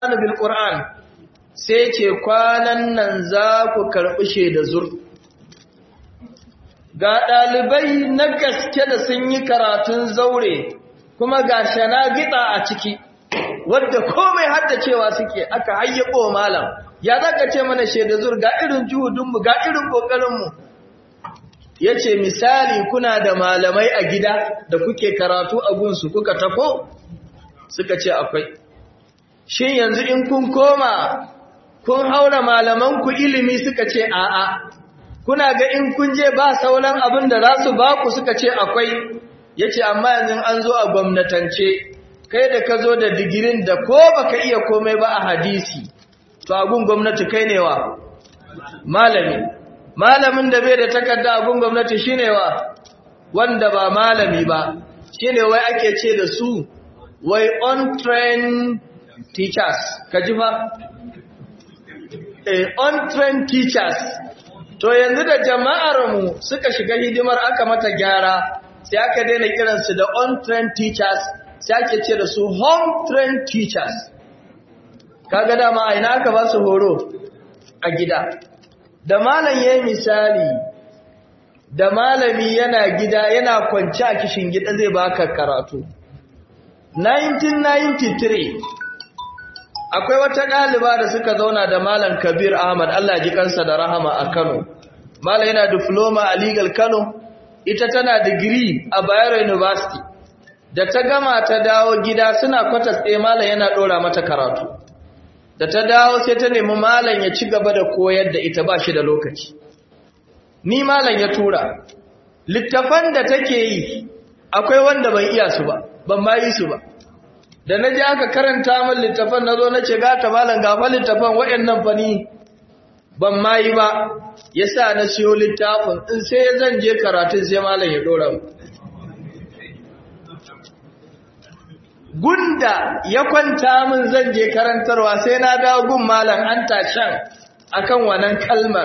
bil Qur'an sai ce kwanan nan za ku karɓi shaida zur ga ɗalibai na gaske da sun yi karatun zaure kuma ga shana gida a ciki wadda komai haddacewa suke aka hayyabo malam ya zaka ce mana shaida zur ga irin juhudinmu ga irin ƙoƙarinmu ya ce misali kuna da malamai a gida da kuke karatu a gunsu kuka tafo suka ce akwai shin yanzu in kun koma kun haura malamanku ilimi suka ce a'a kuna ga in kun je ba sauran abin da za su ba ku suka ce akwai ya ce amma yanzu an zo a gwamnatance kai da ka zo da digirin da ko baka iya komai ba a hadisi to agun gwamnati kai ne wa malami malamin da bai da takarda agun gwamnati shine wa wanda ba malami ba shine wai ake ce da su wai untrained teachers kaji fa eh untrained teachers to yanzu da jama'ar mu suka shiga hidimar aka mata gyara sai aka daina kiransu da untrained teachers sai ake ce da su home trained teachers kaga dama a ina aka ba su horo a gida da malam yayi misali da malami yana gida yana kwance a kishin gida zai baka karatu 1993 akwai wata ɗaliba da suka zauna da malam Kabir Ahmad Allah ji kansa da rahama a Kano malam yana diploma a legal Kano ita tana digiri a Bayero University da ta gama ta dawo gida suna kwatas ɗaya malam yana ɗora mata karatu da ta dawo sai ta nemi malam ya ci gaba da koyar da ita ba shi da lokaci ni malam ya tura littafan da take yi akwai wanda ban iya su ba ban ma yi su ba da na ji aka karanta min littafan na zo na ce gata malam gafa littafan waɗannan fani ban ma yi ba ya sa na siyo littafin in sai zan je karatun sai malam ya ɗora mu gunda ya kwanta min zan je karantarwa sai na dawo gun malam an tashan akan wannan kalmar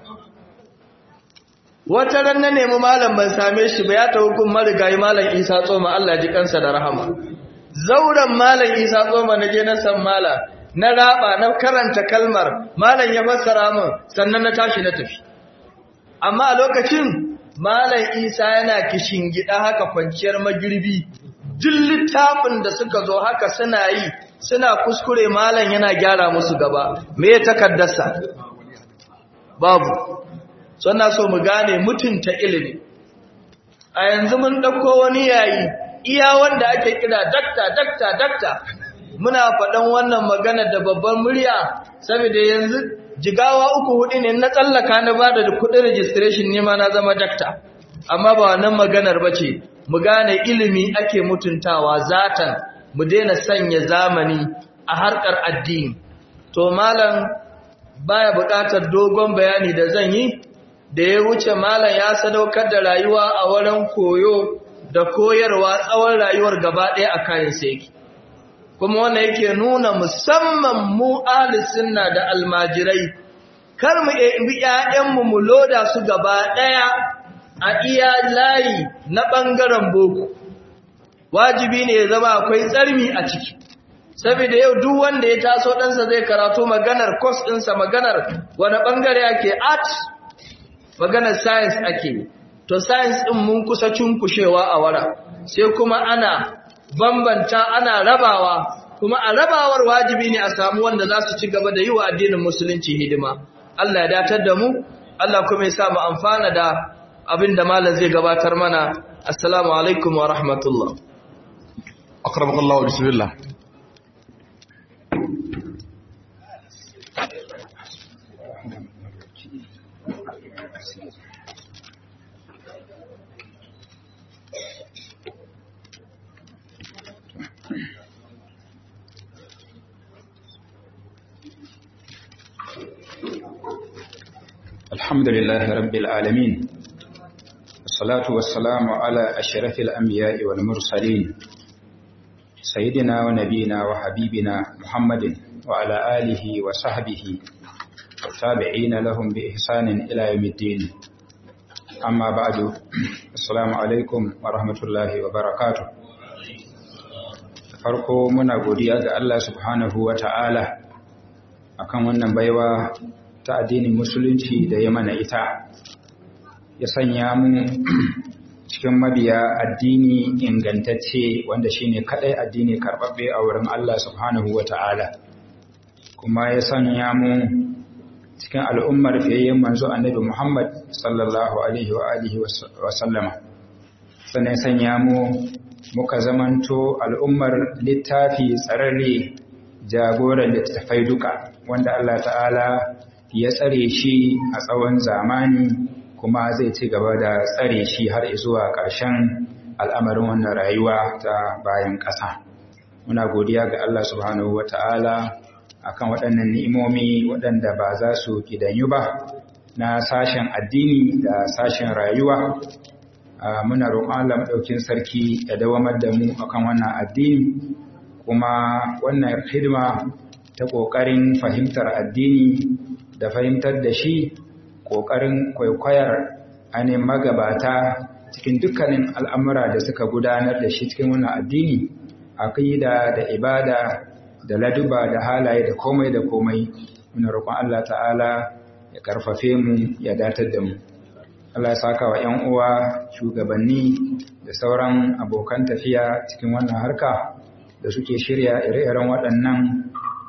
wata ran na nemi malam ban same shi ba ya tawo gun marigayi malam Isa Tsoma Allah ji kansa da rahama zauren malam Isa Tsoma na je na san mala na raba na karanta kalmar malam ya fassara min sannan na tashi na tafi amma a lokacin malam Isa yana kishin gida haka kwanciyar magirbi duk littafin da suka zo haka suna yi suna kuskure malam yana gyara musu gaba me ya takaddarsa babu suna so mu gane mutunta ilimi a yanzu mun dauko wani yayi iya wanda ake kira dakta dakta dakta muna faɗan wannan magana da babban murya saboda yanzu jigawa uku hudu ne na tsallaka na bada da kuɗin registration ne ma na zama dakta amma ba wannan maganar bace mu gane ilimi ake mutuntawa zatan mu daina sanya zamani a harkar addini to malam baya buƙatar dogon bayani da zan yi da ya wuce malam ya sadaukar da rayuwa a wurin koyo da koyarwa tsawon rayuwar gaba ɗaya a kayan yake kuma wannan yake nuna musamman mu sunna da almajirai kar mu bi ƴaƴanmu mu loda su gaba ɗaya a iya layi na ɓangaren boko wajibi ne ya zama akwai tsarmi a ciki saboda yau duk wanda ya taso ɗansa zai karatu maganar kos ɗinsa maganar wani ɓangare ake art maganar science ake to science ɗin mun kusa cunkushewa a wara sai kuma ana bambanta ana rabawa kuma a rabawar wajibi ne a samu wanda za su ci gaba da yi wa addinin musulunci hidima Allah ya datar da mu Allah kuma ya sa mu amfana da abin da malam zai gabatar mana assalamu alaikum wa rahmatullah akramakallahu bismillah الحمد لله رب العالمين الصلاة والسلام على أشرف الأنبياء والمرسلين سيدنا ونبينا وحبيبنا محمد وعلى آله وصحبه والتابعين لهم بإحسان إلى يوم الدين أما بعد السلام عليكم ورحمة الله وبركاته farko muna godiya ga Allah subhanahu wa ta'ala akan wannan baiwa ta addinin musulunci da ya mana ita ya sanya mu cikin mabiya addini ingantacce wanda shine kadai addini karbabbe a wurin Allah subhanahu wa ta'ala kuma ya sanya mu cikin al'ummar fiyayyen manzo annabi Muhammad sallallahu alaihi wa alihi wa sallama sannan sanya mu muka zamanto al'ummar littafi tsararre jagoran littattafai duka wanda Allah ta'ala ya tsare shi a tsawon zamani kuma zai ci gaba da tsare shi har zuwa ƙarshen al'amarin wannan rayuwa ta bayan ƙasa. Muna godiya ga Allah subhanahu wa ta'ala a kan waɗannan ni'imomi waɗanda ba za su gidanyu ba na sashen addini da sashen rayuwa. Muna roƙon Allah maɗaukin sarki ya dawamar da mu akan wannan addini kuma wannan hidima ta ƙoƙarin fahimtar addini da fahimtar da shi ƙoƙarin kwaikwayar ainihin magabata cikin dukkanin al'amura da suka gudanar da shi cikin wannan addini aƙida da ibada da laduba da halaye da komai da komai muna roƙon Allah ta'ala ya ƙarfafe mu ya datar da mu Allah ya saka wa ‘yan uwa shugabanni da sauran abokan tafiya cikin wannan harka da suke shirya ire-iren waɗannan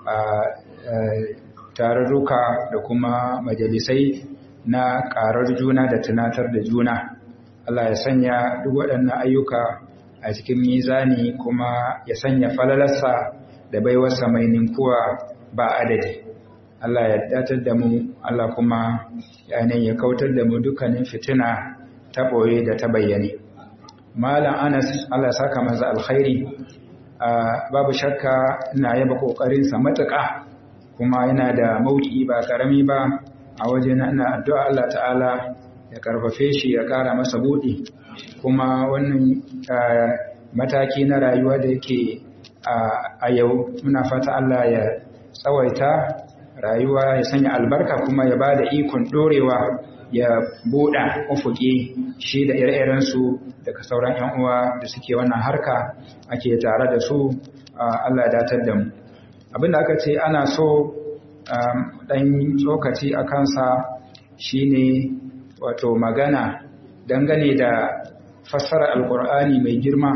tarurruka da kuma majalisai na ƙarar juna da tunatar da juna. Allah ya sanya duk waɗannan ayyuka a cikin mizani kuma ya sanya falalarsa da baiwarsa mai ninkuwa ba adadi. Allah ya datar da mu, Allah kuma yanayin ya kautar da mu dukkanin fitina ta ɓoye da ta bayyane. Malam Anas, Allah saka maza alkhairi, babu shakka ina yaba ƙoƙarinsa matuƙa kuma yana da mauki ba ƙarami ba a waje na ina addu'a Allah ta'ala ya karfafe shi ya ƙara masa buɗi kuma wannan mataki na rayuwa da yake a yau muna fata Allah ya tsawaita rayuwa ya sanya albarka kuma ya ba da ikon ɗorewa ya buɗa ufuki shi da ire-irensu daga sauran 'yan uwa da suke wannan harka ake tare da su Allah ya datar da mu abinda aka ce ana so ɗan tsokaci a kansa shine wato magana dangane da fassara alkur'ani mai girma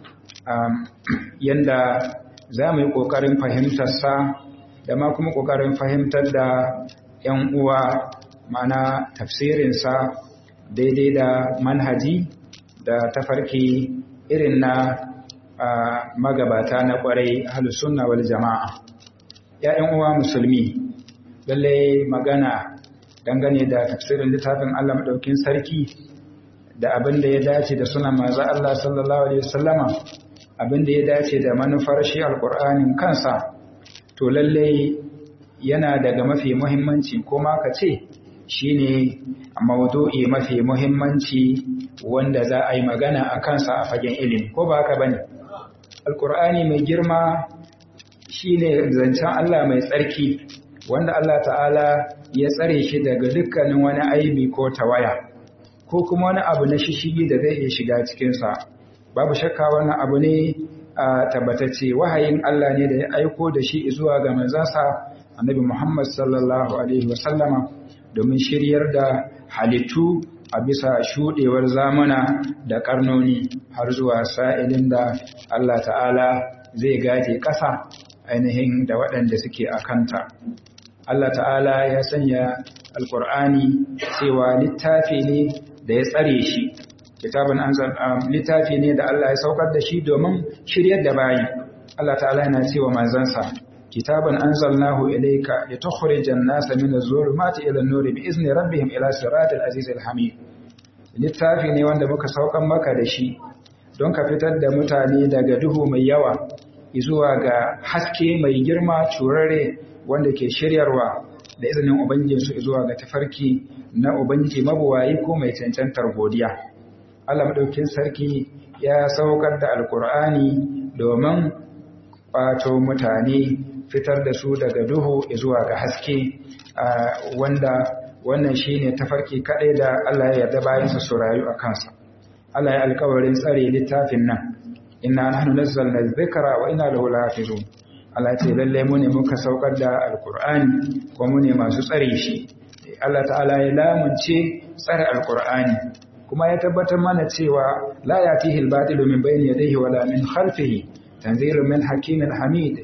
yanda za mu yi ƙoƙarin fahimtarsa da ma kuma ƙoƙarin fahimtar da 'yan uwa mana tafsirinsa daidai da manhaji da tafarki irin na magabata na ƙwarai sunna wal jama'a ‘ya'yan uwa musulmi lalle magana dangane da tafsirin littafin Allah maɗaukin sarki da abin da ya dace da suna maza Allah sallallahu Alaihi wasallama abin da ya dace da manufar shi alƙur'anin kansa to lalle yana daga mafi muhimmanci ko ma ka ce shi ne maudu'i mafi muhimmanci wanda za a yi magana a kansa a fagen ilimi ko ba haka ba ne alƙur'ani mai girma shi ne zancen Allah mai tsarki wanda Allah ta'ala ya tsare shi daga dukkanin wani aibi ko tawaya ko kuma wani abu na shishigi da zai iya shiga cikinsa babu shakka wani abu ne a tabbatacce wahayin Allah ne da ya aiko da shi zuwa ga manzansa annabi Muhammad sallallahu alaihi wasallama domin shiryar da halittu a bisa shuɗewar zamana da ƙarnoni har zuwa sa'ilin da Allah ta'ala zai gaje ƙasa ainihin da waɗanda suke a kanta. Allah ta'ala ya sanya alƙur'ani cewa littafi ne da ya tsare shi, kitabin littafi ne da Allah ya saukar da shi domin shiryar da bayi. Allah ta'ala yana cewa manzansa, kitabin an zalnahu ilaika ya tukhrijan nasa min az-zulumati ila an-nuri bi izni rabbihim ila siratil azizil hamid. Littafi ne wanda muka saukan maka da shi don ka fitar da mutane daga duhu mai yawa zuwa ga haske mai girma turare wanda ke shiryarwa da izinin Ubangijinsu zuwa ga tafarki na Ubangiji mabuwayi ko mai cancantar godiya. Allah maɗaukin sarki ya saukar da Alƙur'ani domin ƙwato mutane fitar da su daga duhu zuwa ga haske wanda wannan shi ne tafarki kaɗai da Allah ya yarda bayansa su rayu a kansa. Allah ya alkawarin tsare littafin nan inna nahnu nazzalna dhikra wa inna lahu lahafizun Allah ce lalle mu ne muka saukar da alqur'ani ko mu ne masu tsare shi Allah ta'ala ya lamunce tsare alqur'ani kuma ya tabbatar mana cewa la yatihi al-batilu min bayni yadayhi wala min khalfihi tanzilun min hakimin hamid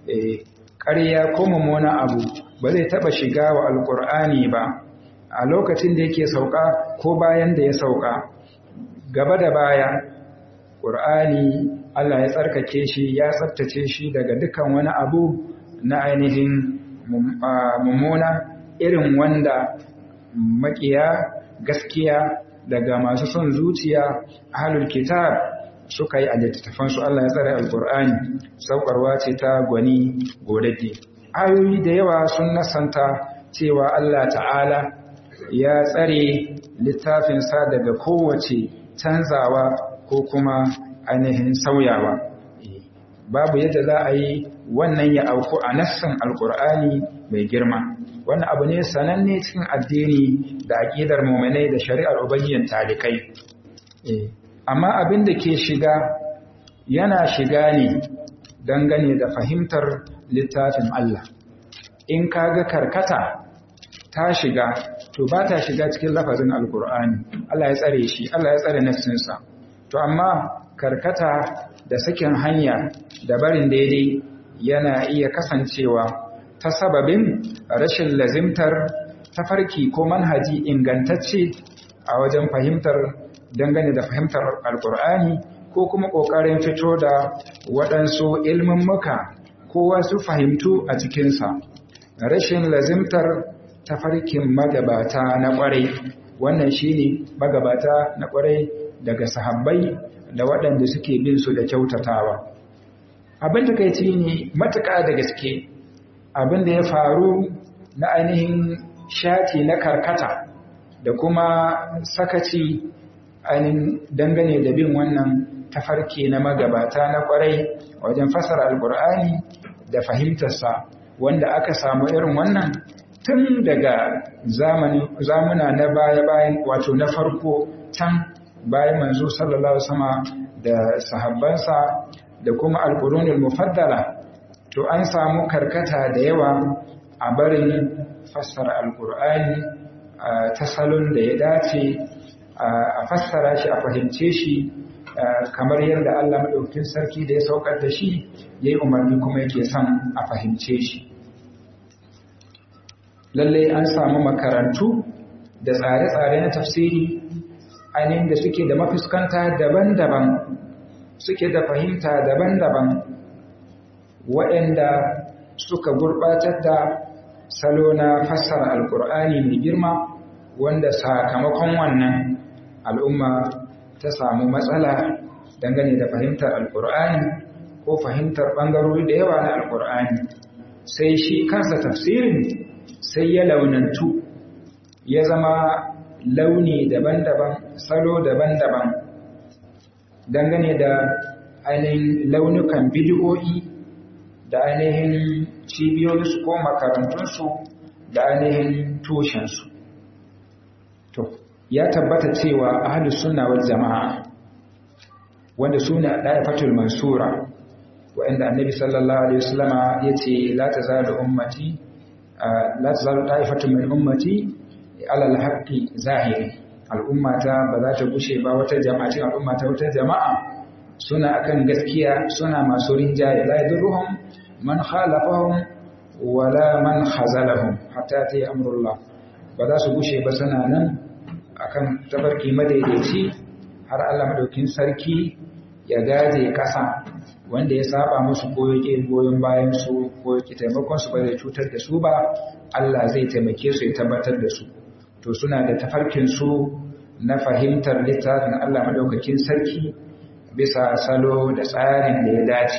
ƙarya ko mummuna abu ba zai taba shiga wa alqur'ani ba a lokacin da yake sauka ko bayan da ya sauka gaba da baya ƙur'ani Allah ya tsarkake shi ya tsabtace shi daga dukan wani abu na ainihin mummuna irin wanda makiya gaskiya daga masu son zuciya ahlul kitab suka yi a littattafansu Allah ya tsare alƙur'ani saukarwa ce ta gwani godadde ayoyi da yawa sun nasanta cewa Allah ta'ala ya tsare littafinsa daga kowace canzawa ko kuma ainihin sauyawa babu yadda za a yi wannan ya auku a nassan alkur'ani mai girma wannan abu ne sananne cikin addini da aƙidar muminai da shari'ar ubangijin talikai amma abin da ke shiga yana shiga ne dangane da fahimtar littafin Allah in kaga karkata ta shiga to ba ta shiga cikin lafazin alkur'ani Allah ya tsare shi Allah ya tsare nafsinsa to amma karkata da sakin hanya da barin daidai yana iya kasancewa ta sababin rashin lazimtar tafarki ko manhaji ingantacce a wajen fahimtar dangane da fahimtar alkur'ani ko kuma ƙoƙarin fito da waɗansu ilmummuka ko wasu fahimtu a cikinsa rashin lazimtar tafarkin magabata na ƙwarai wannan shine magabata na ƙwarai daga sahabbai da waɗanda suke bin su da kyautatawa abin da kai ne matuƙa da gaske abin da ya faru na ainihin shati na karkata da kuma sakaci ainihin dangane da bin wannan tafarki na magabata na ƙwarai wajen fasara alƙur'ani da fahimtarsa wanda aka samu irin wannan tun daga zamuna na baya-bayan wato na farko can bayan manzo sallallahu sama da sahabbansa da kuma alƙurunin mufaddala to an samu karkata da yawa a barin fassara alƙur'ani ta salon da ya dace a fassara shi a fahimce shi kamar yadda Allah maɗaukin sarki da ya saukar da shi ya yi umarni kuma yake son a fahimce shi lalle an samu makarantu da tsare-tsare na tafsiri ainihin da suke da mafuskanta daban-daban suke da fahimta daban-daban waɗanda suka gurɓatar da salo na fassara alƙur'ani mai girma wanda sakamakon wannan al'umma ta samu matsala dangane da fahimtar alƙur'ani ko fahimtar ɓangarori da yawa na alƙur'ani sai shi kansa tafsirin sai ya launantu ya zama launi daban-daban salo daban-daban dangane da ainihin launukan bidiyoyi da ainihin cibiyoyinsu ko makarantunsu da ainihin tushensu to ya tabbata cewa ahlus sunna wal jama'a wanda suna daifatul mansura wanda annabi sallallahu alaihi wasallama yace la tazalu ummati la tazalu daifatun min ummati ala alhaqqi zahiri al'ummata ba za ta gushe ba wata jama'a cikin al'ummata wata jama'a suna akan gaskiya suna masu rinjaye la yadurruhum man khalafahum wala man khazalahum hatta ta amrullah ba za su gushe ba suna nan akan tabarki madaidaici har Allah madaukin sarki ya gaje kasa wanda ya saba musu ko yake goyon bayan su ko yake taimakon su ba zai cutar da su ba Allah zai taimake su ya tabbatar da su to suna da tafarkin su na fahimtar littafin Allah madaukakin sarki bisa salo da tsarin da ya dace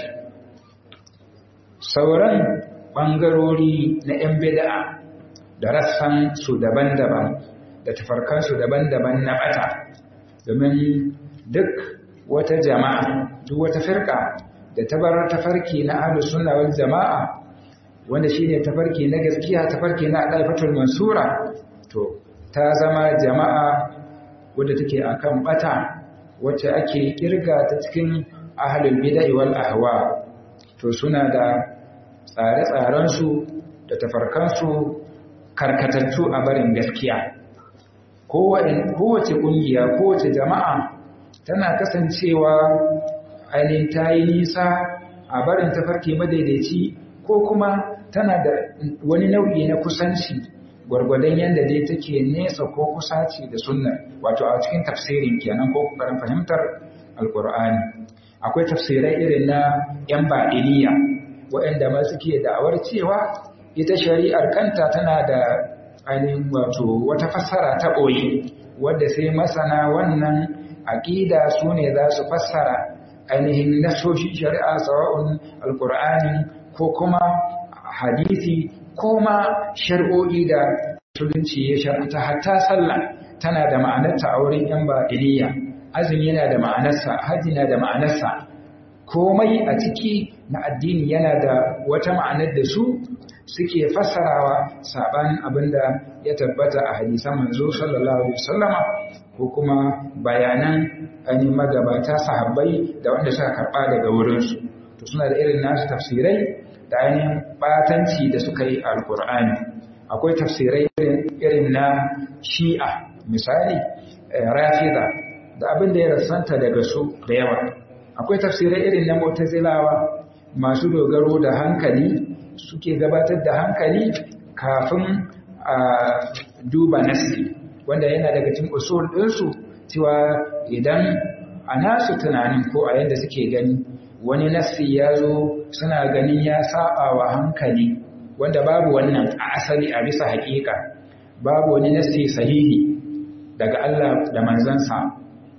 sauran bangarori na 'yan bid'a da rassan su daban-daban da tafarkansu daban-daban na bata domin duk wata jama'a duk wata firka da tabar tafarki na ahlus sunna wal jama'a wanda shine tafarki na gaskiya tafarki na daifatul mansura to ta zama jama'a wadda take akan bata wacce ake kirga ta cikin ahlul bid'ah wal ahwa to suna da tsare-tsarensu da tafarkansu karkatattu a barin gaskiya kowace ƙungiya kowace jama'a tana kasancewa ainihin ta yi nisa a barin tafarki madaidaici ko kuma tana da wani nau'i na kusanci gwargwadon yadda dai take nesa ko kusaci da sunna wato a cikin tafsirin kenan ko kokarin fahimtar alkur'ani akwai tafsirai irin na yan ba'iliya waɗanda ma suke da'awar cewa ita shari'ar kanta tana da ainihin wato wata fassara ta ɓoye wadda sai masana wannan aƙida su ne za su fassara ainihin nasoshin shari'a sawa'un alkur'ani ko kuma hadisi ko ma shari'o'i da musulunci ya shar'anta hatta sallah tana da ma'anarta a wurin yan ba'iliya azumi yana da ma'anarsa hajji na da ma'anarsa komai a ciki na addini yana da wata ma'anar da su suke fassarawa saban abinda ya tabbata a hadisan manzo sallallahu alaihi wasallama ko kuma bayanan ainihin magabata sahabbai da wanda suka karba daga wurinsu to suna da irin nasu tafsirai da ainihin batanci da suka yi alkur'ani akwai tafsirai irin na shi'a misali rafida da abin da ya rasanta daga su da yawa akwai tafsirai irin na mutazilawa masu dogaro da hankali suke gabatar da hankali kafin a duba nasi wanda yana daga cikin usul ɗinsu cewa idan a nasu tunanin ko a yadda suke gani wani nasi ya zo suna ganin ya saba wa hankali wanda babu wannan a asali a bisa haƙiƙa babu wani nasi sahihi daga Allah da manzansa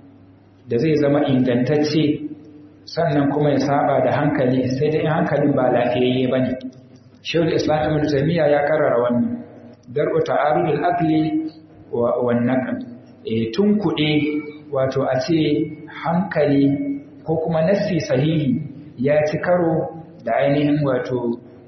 da zai zama ingantacce sannan kuma ya saba da hankali sai dai hankalin ba lafiyayye ba ne shawul islam ibn taymiya ya karara wannan dar'u ta'arudul aqli wa wan naql e tun kuɗe wato a ce hankali ko kuma nassi sahihi ya ci karo da ainihin wato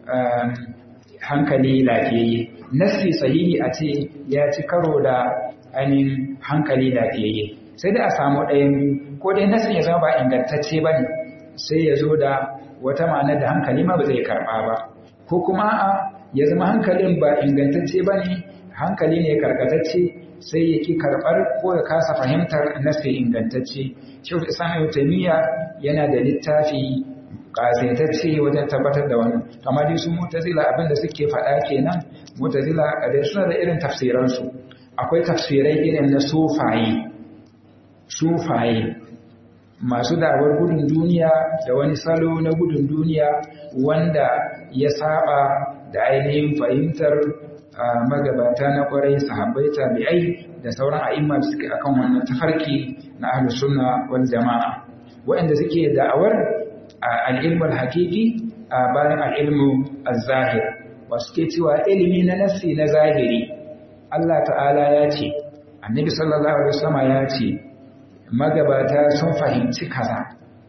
hankali lafiyayye nassi sahihi a ce ya ci karo da ainihin hankali lafiyayye sai dai a samu ɗayan ko dai nassin ya zama ba ingantacce ba ne sai ya zo da wata ma'anar da hankali ma ba zai karɓa ba ko kuma a ya zama hankalin ba ingantacce ba ne hankali ne karkatacce sai ya ki karɓar ko ya kasa fahimtar nasi ingantacce shehu islam taimiyya yana da littafi ƙasaitacce wajen tabbatar da wannan amma dai su mutazila abin da suke faɗa kenan mutazila da suna da irin tafsiransu akwai tafsirai irin na sufaye sufaye masu dawar gudun duniya da wani salo na gudun duniya wanda ya saba da ainihin fahimtar magabata na kwarai sahabbai tabi'ai da sauran a'imma da suke akan wannan tafarki na ahlus sunna wal jama'a waɗanda suke da'awar al-ilmu al-haqiqi bayan al-ilmu az-zahir wa suke cewa ilimi na nafsi na zahiri Allah ta'ala ya ce annabi sallallahu alaihi wasallam ya ce magabata sun fahimci kaza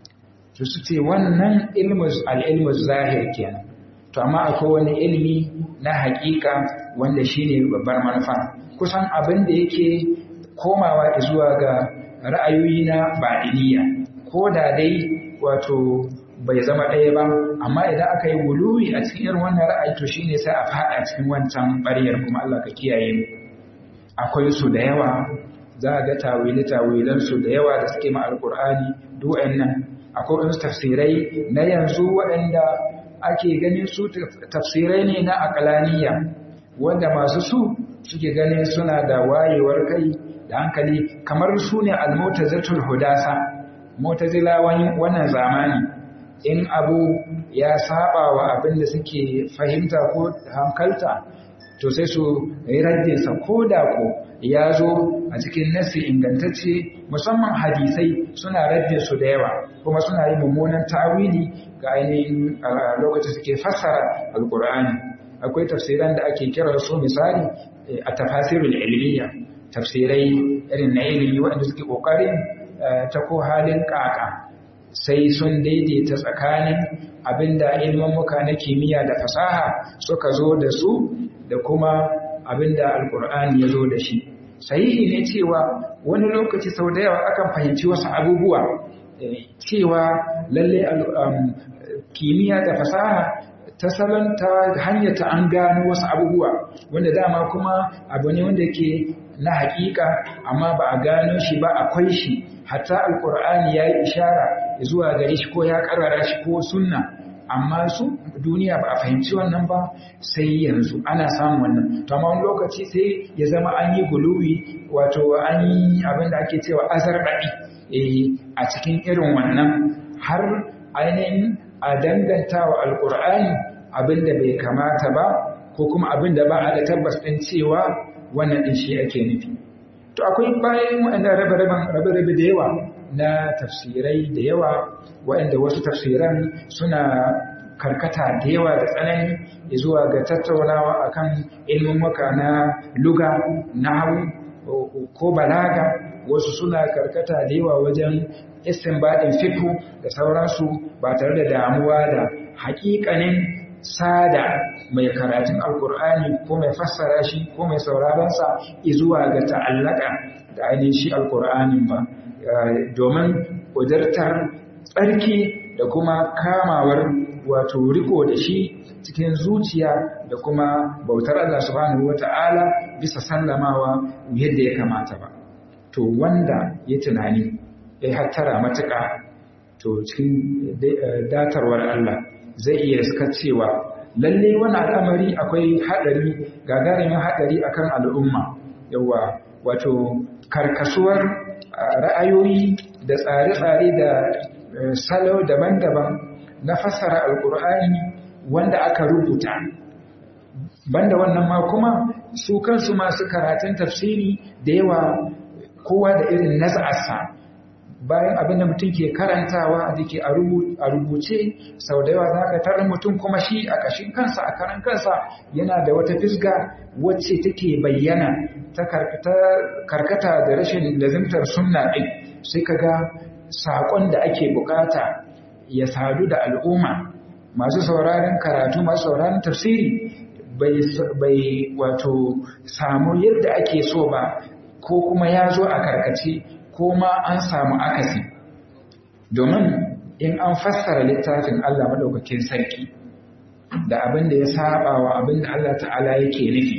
to su ce wannan ilmu al-ilmu zahir kenan to amma akwai wani ilimi na hakika wanda shine babbar manufa kusan abin da yake komawa zuwa ga ra'ayoyi na ba'iliya ko da dai wato bai zama ɗaya ba amma idan aka yi wuluwi a cikin irin wannan ra'ayi to shine sai a faɗa cikin wancan ɓaryar kuma Allah ka kiyaye mu akwai su da yawa za a ga tawili tawilan su da yawa da suke ma alqur'ani duk nan akwai wasu tafsirai na yanzu waɗanda ake ganin su tafsirai ne na akalaniya wanda masu su suke ganin suna da wayewar kai da hankali kamar su ne almutazatul hudasa mutazilawan wannan zamani in abu ya saba wa abin da suke fahimta ko hankalta to sai su yi raddinsa ko da ko ya zo a cikin nasi ingantacce musamman hadisai suna raddin su da yawa kuma suna yi mummunan tawili ga ainihin lokacin suke fassara alkur'ani akwai tafsiran da ake kira su misali a tafasirul ilmiya tafsirai irin na ilimi waɗanda suke ƙoƙarin ta ko halin ƙaƙa sai sun daidaita tsakanin abinda ilmammuka na kimiyya da fasaha suka zo da su da kuma abinda alkur'ani ya zo da shi sahihi ne cewa wani lokaci sau da yawa akan fahimci wasu abubuwa cewa lalle kimiyya da fasaha ta salon ta hanyar ta an gano wasu abubuwa wanda dama kuma abu ne wanda ke na hakika amma ba a gano shi ba akwai shi hatta alkur'ani ya yi ishara zuwa gare shi ko ya karara shi ko sunna amma su duniya ba a fahimci wannan ba sai yanzu ana samun wannan to amma wani lokaci sai ya zama an yi guluwi wato an yi abin da ake cewa azarbaɗi a cikin irin wannan har ainihin a danganta wa alkur'ani abin da bai kamata ba ko kuma abin da ba a da tabbas ɗin cewa wannan ɗin shi ake nufi to akwai bayan waɗanda rabe-rabe da yawa na tafsirai da yawa waɗanda wasu tafsiran suna karkata da yawa da tsanani zuwa ga tattaunawa akan ilmin waka na luga nahawu ko balaga wasu suna karkata da yawa wajen istinbadin fiqh da sauransu ba tare da damuwa da haƙiƙanin sada mai karatun alkur'ani ko mai fassara shi ko mai sauraronsa zuwa ga ta'allaka da ainihin shi alkur'anin ba domin ƙudurtar tsarki da kuma kamawar wato riko da shi cikin zuciya da kuma bautar Allah subhanahu wata'ala bisa sallamawa yadda ya kamata ba to wanda ya tunani ya hattara matuƙa to cikin datarwar Allah zai iya suka cewa lalle wani al'amari akwai haɗari gagarumin haɗari akan al'umma yawa wato karkasuwar ra'ayoyi da tsare-tsare da salo daban-daban na fassara alkur'ani wanda aka rubuta banda wannan ma kuma su kansu masu karatun tafsiri da yawa kowa da irin nazarsa bayan abin da mutum ke karantawa da ke a rubuce sau da yawa za ka tarar mutum kuma shi a ƙashin kansa a karan kansa yana da wata fisga wacce take bayyana ta karkata da rashin lazimtar sunna ɗin sai ka ga saƙon da ake bukata ya sadu da al'umma masu sauraron karatu masu sauraron tafsiri bai wato samu yadda ake so ba ko kuma ya zo a karkace ko ma an samu akasi domin in an fassara littafin Allah madaukakin sarki da abin da ya saba wa abin da Allah ta'ala yake nufi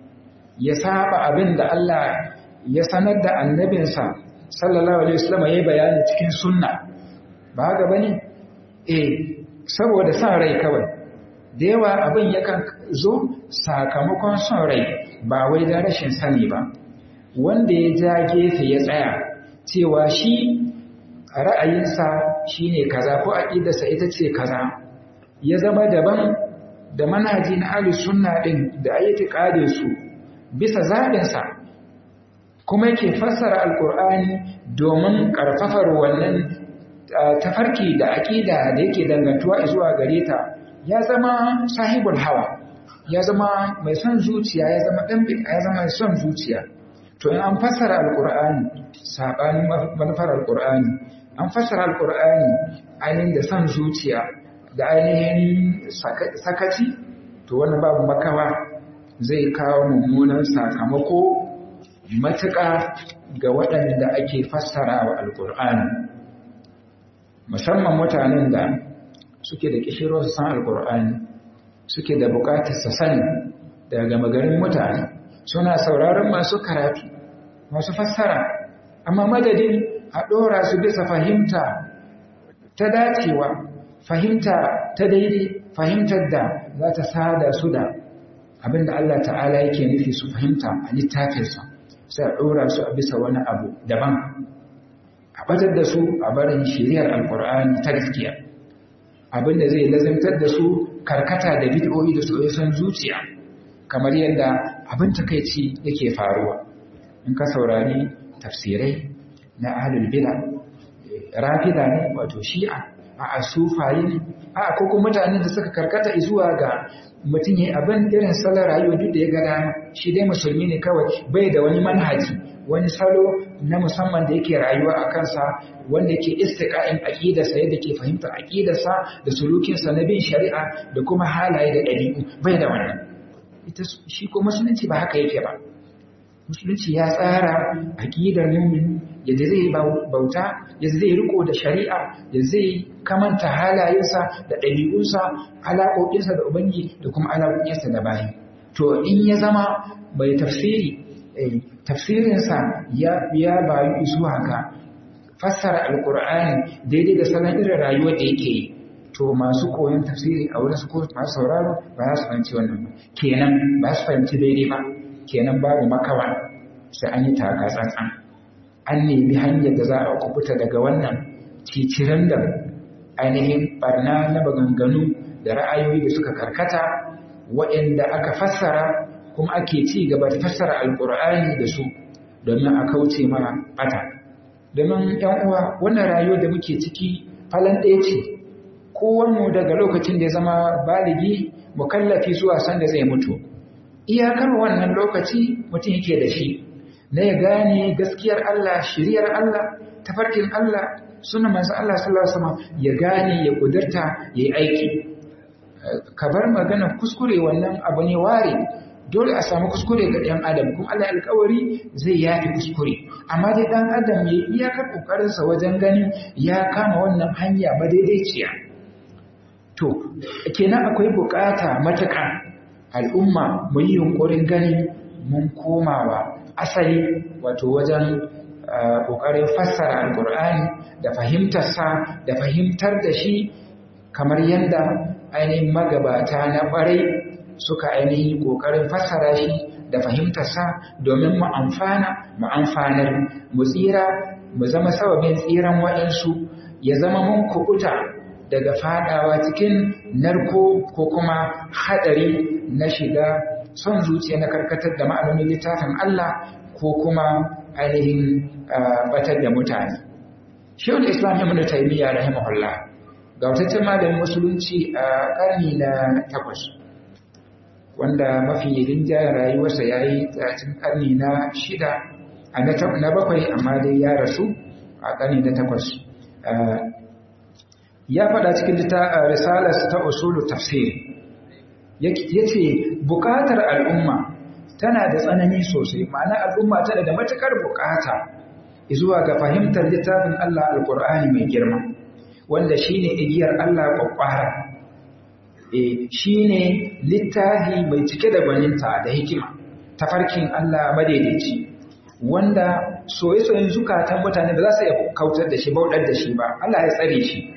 ya saba abin da Allah ya sanar da annabinsa sallallahu alaihi wasallam yayi bayani cikin sunna ba haka bane eh saboda san rai kawai da yawa abin yakan zo sakamakon son rai ba wai da rashin sani ba wanda ya ja gefe ya tsaya cewa shi ra'ayinsa shine kaza ko aqidarsa ita ce kaza ya zama daban da manhaji na ahlus sunna din da ayyati qadin su bisa zabin sa kuma yake fassara alqur'ani domin karfafar wannan tafarki da aqida da yake dangantuwa zuwa gare ta ya zama sahibul hawa ya zama mai son zuciya ya zama dan ya zama mai son zuciya to in an fassara alqur'ani sabanin manufar alqur'ani an fassara alqur'ani ainihin da son zuciya da ainihin sakaci to wannan babu makawa zai kawo mummunan sakamako matuƙa ga waɗanda ake fassara wa alqur'ani musamman mutanen da suke da kishiro su san alqur'ani suke da buƙatar sa sani daga magarin mutane suna sauraron masu karatu masu fassara amma madadin a ɗora su bisa fahimta ta dacewa fahimta ta daidai fahimtar da za ta sada su da abinda Allah ta'ala yake nufi su fahimta a littafinsa sai a ɗora su a bisa wani abu daban a batar da su a barin shiriyar alkur'ani ta gaskiya abinda zai lazimtar da su karkata da bid'o'i da soyayyen zuciya kamar yadda abin takeici yake faruwa in ka saurari tafsirai na ahlul bid'a rafida ne wato shi'a a sufaye ne a ko kuma mutanen da suka karkata zuwa ga mutum yayi abin irin salon rayuwa duk da ya ga dama shi dai musulmi ne kawai bai da wani manhaji wani salo na musamman da yake rayuwa a kansa wanda yake istiqa'in aqidarsa yadda ke fahimtar aqidarsa da sulukinsa na bin shari'a da kuma halaye da ɗabi'u bai da wannan ita shi ko musulunci ba haka yake ba musulunci ya tsara aqidar mu'min yadda zai bauta yadda zai riko da shari'a yadda zai kamanta halayensa da ɗabi'unsa alaƙoƙinsa da ubangi da kuma alaƙoƙinsa da bayi to in ya zama bai tafsiri tafsirinsa ya bayu isu haka fassara alkur'ani daidai da salon irin rayuwar da yake yi to masu koyon tafsiri a wurin su ko masu sauraro ba za su fahimci wannan ba kenan ba su fahimci daidai ba kenan babu makawa sai an yi taka tsantsan an nemi hanyar da za a kubuta daga wannan ciciran da ainihin barna na maganganu da ra'ayoyi da suka karkata waɗanda aka fassara kuma ake ci gaba da fassara alkur'ani da su domin a kauce mana bata domin yan uwa wannan rayuwar da muke ciki falan ɗaya ce kowanne daga lokacin da ya zama baligi mukallafi zuwa sanda zai mutu iyakar wannan lokaci mutum yake da shi na ya gane gaskiyar Allah shiriyar Allah tafarkin Allah suna manzo Allah sallallahu alaihi wasallam ya gane ya kudurta yayi aiki ka bar magana kuskure wannan abu ne ware dole a samu kuskure ga ɗan adam kuma Allah alƙawari zai yafi kuskure amma dai ɗan adam ya iyakar ƙoƙarinsa wajen ganin ya kama wannan hanya madaidaiciya to kenan akwai buƙata matuƙa al'umma mu yi yunƙurin ganin mun komawa asali wato wajen ƙoƙarin fassara alƙur'ani da fahimtarsa da fahimtar da shi kamar yadda ainihin magabata na ƙwarai suka ainihin ƙoƙarin fassara shi da fahimtarsa domin mu amfana mu amfanar mu tsira mu zama sababin tsiran waɗansu ya zama mun kuɓuta daga faɗawa cikin narko ko kuma haɗari na shiga son zuciya na karkatar da ma'anonin littafin Allah ko kuma ainihin batar da mutane. Shehul Islam Ibn Taymiyyah rahimahullah ga wataccen malamin musulunci a ƙarni na takwas. wanda mafi rinjayen rayuwarsa ya yi tsacin ƙarni na shida a na bakwai amma dai ya rasu a ƙarni na takwas ya faɗa cikin risalarsa ta usulu tafsir ya ce buƙatar al'umma tana da tsanani sosai ma'ana al'umma tana da matuƙar buƙata zuwa ga fahimtar littafin Allah alƙur'ani mai girma wanda shine igiyar Allah ƙwaƙwara shi ne littafi mai cike da gwaninta da hikima tafarkin Allah madaidaici wanda soye-soyen zukatan mutane ba za su iya kautar da shi bauɗar da shi ba Allah ya tsare shi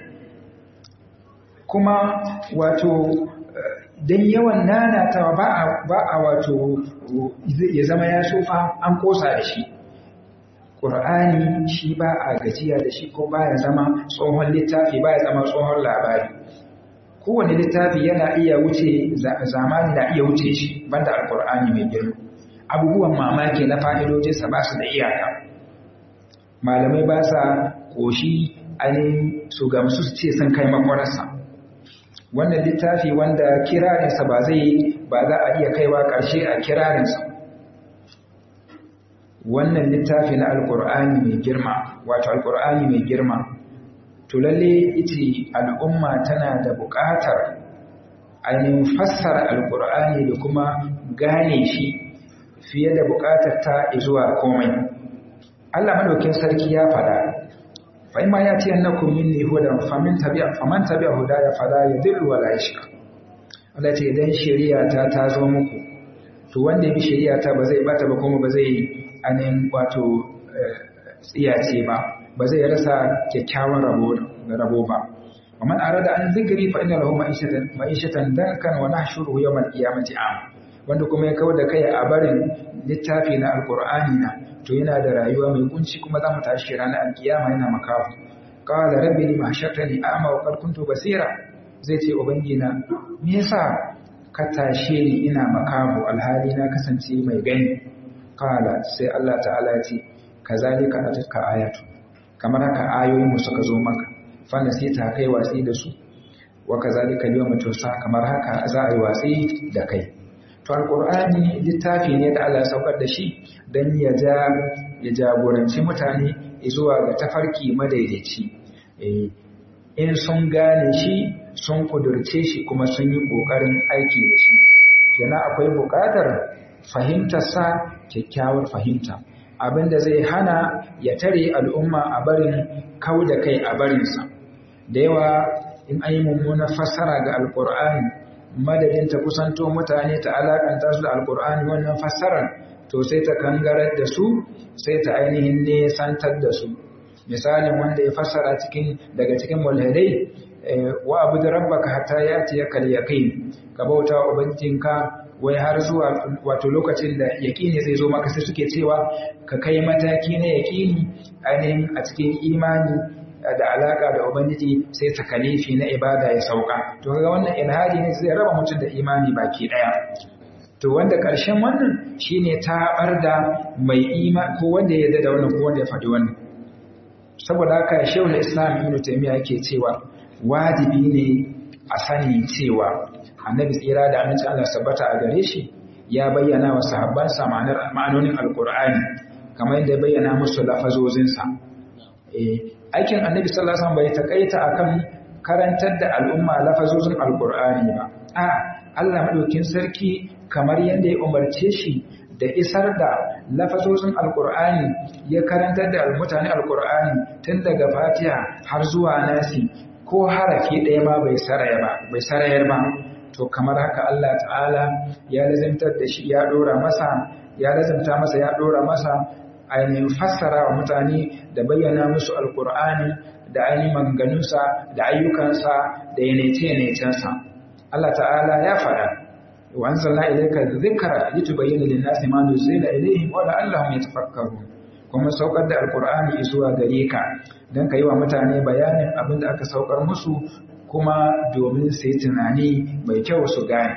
kuma wato don yawan nanatawa ba a wato ya zama ya sofa an kosa da shi ƙur'ani shi ba a gajiya da shi ko ba ya zama tsohon littafi ba ya zama tsohon labari kowane littafi yana iya wuce zamani na iya wuce shi banda alkur'ani mai girma abubuwan mamaki na fa'idojinsa ba su da iyaka malamai ba sa ƙoshi ainihin su gamsu su ce sun kai makwararsa wannan littafi wanda kirarinsa ba zai ba za a iya kaiwa ƙarshe a kirarinsa wannan littafi na alkur'ani mai girma wato alkur'ani mai girma to lalle ita al'umma tana da buƙatar ainihin fassara alƙur'ani da kuma gane shi fiye da buƙatar ta zuwa komai Allah madaukin sarki ya faɗa fa imma ya ce annakum minni hudan famin tabi'a faman tabi'a hudaya fala yadillu wala yashqa Allah ce idan shari'a ta ta zo muku to wanda ya bi shari'a ta ba zai bata ba kuma ba zai ainihin wato tsiyace ba ba zai rasa kyakkyawan rabo ba. Waman arada an zikiri fa inna lahu ma'ishatan dankan wa nahshuruhu yawmal qiyamati am. Wanda kuma ya kawo da kai a barin littafi na Alqur'ani na to yana da rayuwa mai kunci kuma za mu tashi ranar alkiyama yana makafu. Qala rabbi lima hashartani a'ma wa qad kuntu basira. Zai ce ubangina me yasa ka tashe ni ina makafu alhali na kasance mai gani. Qala sai Allah ta'ala ya ce kazalika atatka ayatu kamar haka ayoyinmu suka zo maka fanda sai ta kai watsi da su wa kazalika yawma tusa kamar haka za a yi watsi da kai to alqur'ani littafi ne da Allah ya saukar da shi dan ya ja ya jagoranci mutane zuwa ga tafarki madaidaici eh in sun gane shi sun kudurce shi kuma sun yi kokarin aiki da shi kenan akwai buƙatar fahimtarsa kyakkyawar fahimta abinda zai hana ya tare al'umma a barin kau da kai a barinsa da yawa in an yi mummunar fassara ga alkur'ani madadin ta kusanto mutane ta alakanta su da alkur'ani wannan fassarar to sai ta kangarar da su sai ta ainihin nesantar da su misalin wanda ya fassara cikin daga cikin mulhidai wa abu da rabbaka hatta ya ce ya yaqin ka bauta wa ubangijinka wai har zuwa wato lokacin da yaƙini zai zo maka sai suke cewa ka kai mataki na yaƙini ainihin a cikin imani da alaka da ubangiji sai takalifi na ibada ya sauka to kaga wannan ilhadi ne zai raba mutum da imani baki daya to wanda ƙarshen wannan shine tabar da mai ima ko wanda ya yarda da wannan ko wanda ya faɗi wannan saboda haka shehu islam ibn taymiya yake cewa wajibi ne a sani cewa annabi tsira da aminci Allah sabbata a gare shi ya bayyana wa sahabbansa ma'anonin alkur'ani kamar yadda ya bayyana musu lafazozinsa aikin annabi sallallahu alaihi wasallam bai takaita akan karantar da al'umma lafazozin alkur'ani ba a Allah madaukin sarki kamar yadda ya umarce shi da isar da lafazozin alkur'ani ya karantar da mutane alkur'ani tun daga fatiha har zuwa nasi ko harafi ɗaya ma bai sarayar ba to kamar haka Allah ta'ala ya lazimtar da shi ya dora masa ya lazimta masa ya dora masa ainihin fassara wa mutane da bayyana musu alkur'ani da ainihin manganunsa da ayyukansa da yanece-yanecensa Allah ta'ala ya faɗa wa an zalla ilaika zikra litubayyana lin-nasi ma nuzila ilayhim wa la'allahum yatafakkarun kuma saukar da alkur'ani zuwa gare ka don ka yi wa mutane bayanin abin da aka saukar musu kuma domin su yi tunani mai kyau su gane.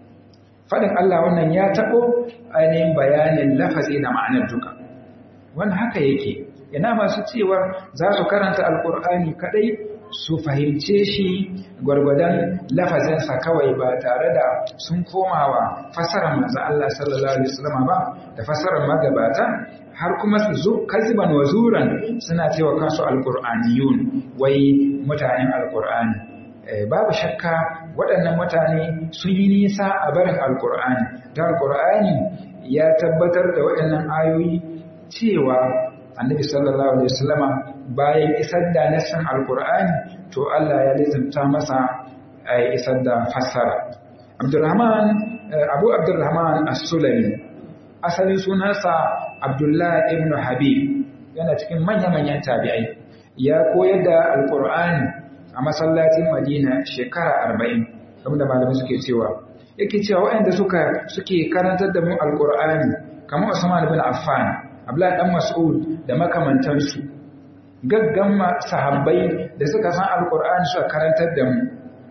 Faɗin Allah wannan ya taɓo ainihin bayanin lafazi da ma'anar duka. Wani haka yake, ina masu cewar za su karanta Alƙur'ani kaɗai su fahimce shi gwargwadon lafazinsa kawai ba tare da sun komawa fasarar manzo Allah sallallahu Alaihi wasallam ba da fasarar magabata har kuma su zo kaziban wa zuran suna cewa kansu alƙur'aniyun wai mutanen alƙur'ani. babu shakka waɗannan mutane sun yi nisa a barin alkur'ani da alkur'ani ya tabbatar da waɗannan ayoyi cewa annabi sallallahu alaihi wasallama bayan isar da nassan alkur'ani to Allah ya lizimta masa a isar da fassara abdurrahman abu abdurrahman as-sulami asalin sunansa abdullah ibn habib yana cikin manya-manyan tabi'ai ya koyar da alkur'ani a masallacin Madina shekara arba'in, kamar da malamai suke cewa. Yake cewa waɗanda suka suke karantar da mu Alƙur'ani, kamar Usman bin Affan, Abdullahi dan Mas'ud da makamantansu. Gaggan sahabbai da suka san Alƙur'ani suka karantar da mu.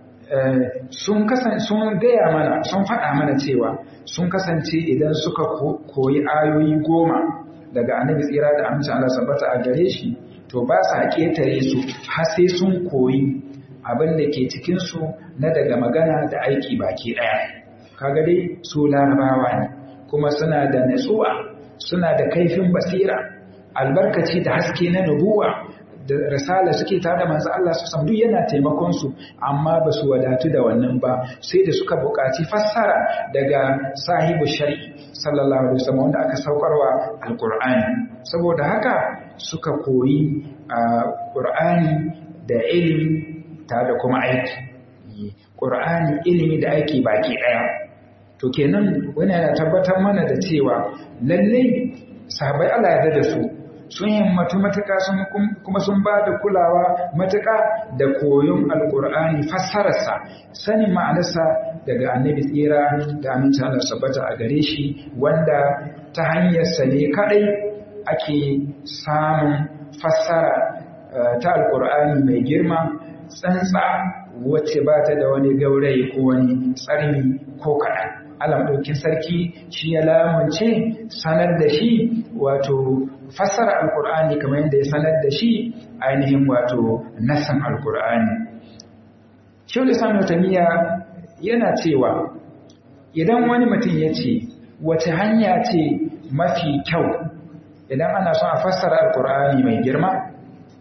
sun kasance sun gaya mana sun faɗa mana cewa sun kasance idan suka koyi ayoyi goma daga annabi tsira da amincin Allah sabbata a gare shi to ba sa ƙetare su har sai sun koyi abin da ke cikinsu na daga magana da aiki baki ɗaya. Kaga dai su larabawa ne, kuma suna da natsuwa, suna da kaifin basira, albarkaci da haske na nubuwa da risala suke tare da manzo Allah su duk yana taimakon su amma ba su wadatu da wannan ba sai da suka buƙaci fassara daga sahibu shari'i sallallahu alaihi wasallam wanda aka saukarwa alqur'ani saboda haka suka koyi qur'ani da ilimi tare da kuma aiki qur'ani ilimi da aiki baki daya to kenan wani yana tabbatar mana da cewa lalle sahabbai Allah ya da su sun himmatu matuƙa kuma sun ba da kulawa matuƙa da koyon alƙur'ani fassararsa sanin ma'anarsa daga annabi tsira da amincin Allah sabbata a gare shi wanda ta hanyarsa ne kaɗai ake samun fassara ta alƙur'ani mai girma tsantsa wacce ba ta da wani gaurayi ko wani tsarni ko kaɗan Allah maɗaukin sarki shi ya lamunce sanar da shi wato fassara alkur'ani kamar yadda ya sanar da shi ainihin wato nasan alkur'ani Shehu Lissan Tamiya yana cewa idan wani mutum ya ce wace hanya ce mafi kyau idan ana son a fassara alkur'ani mai girma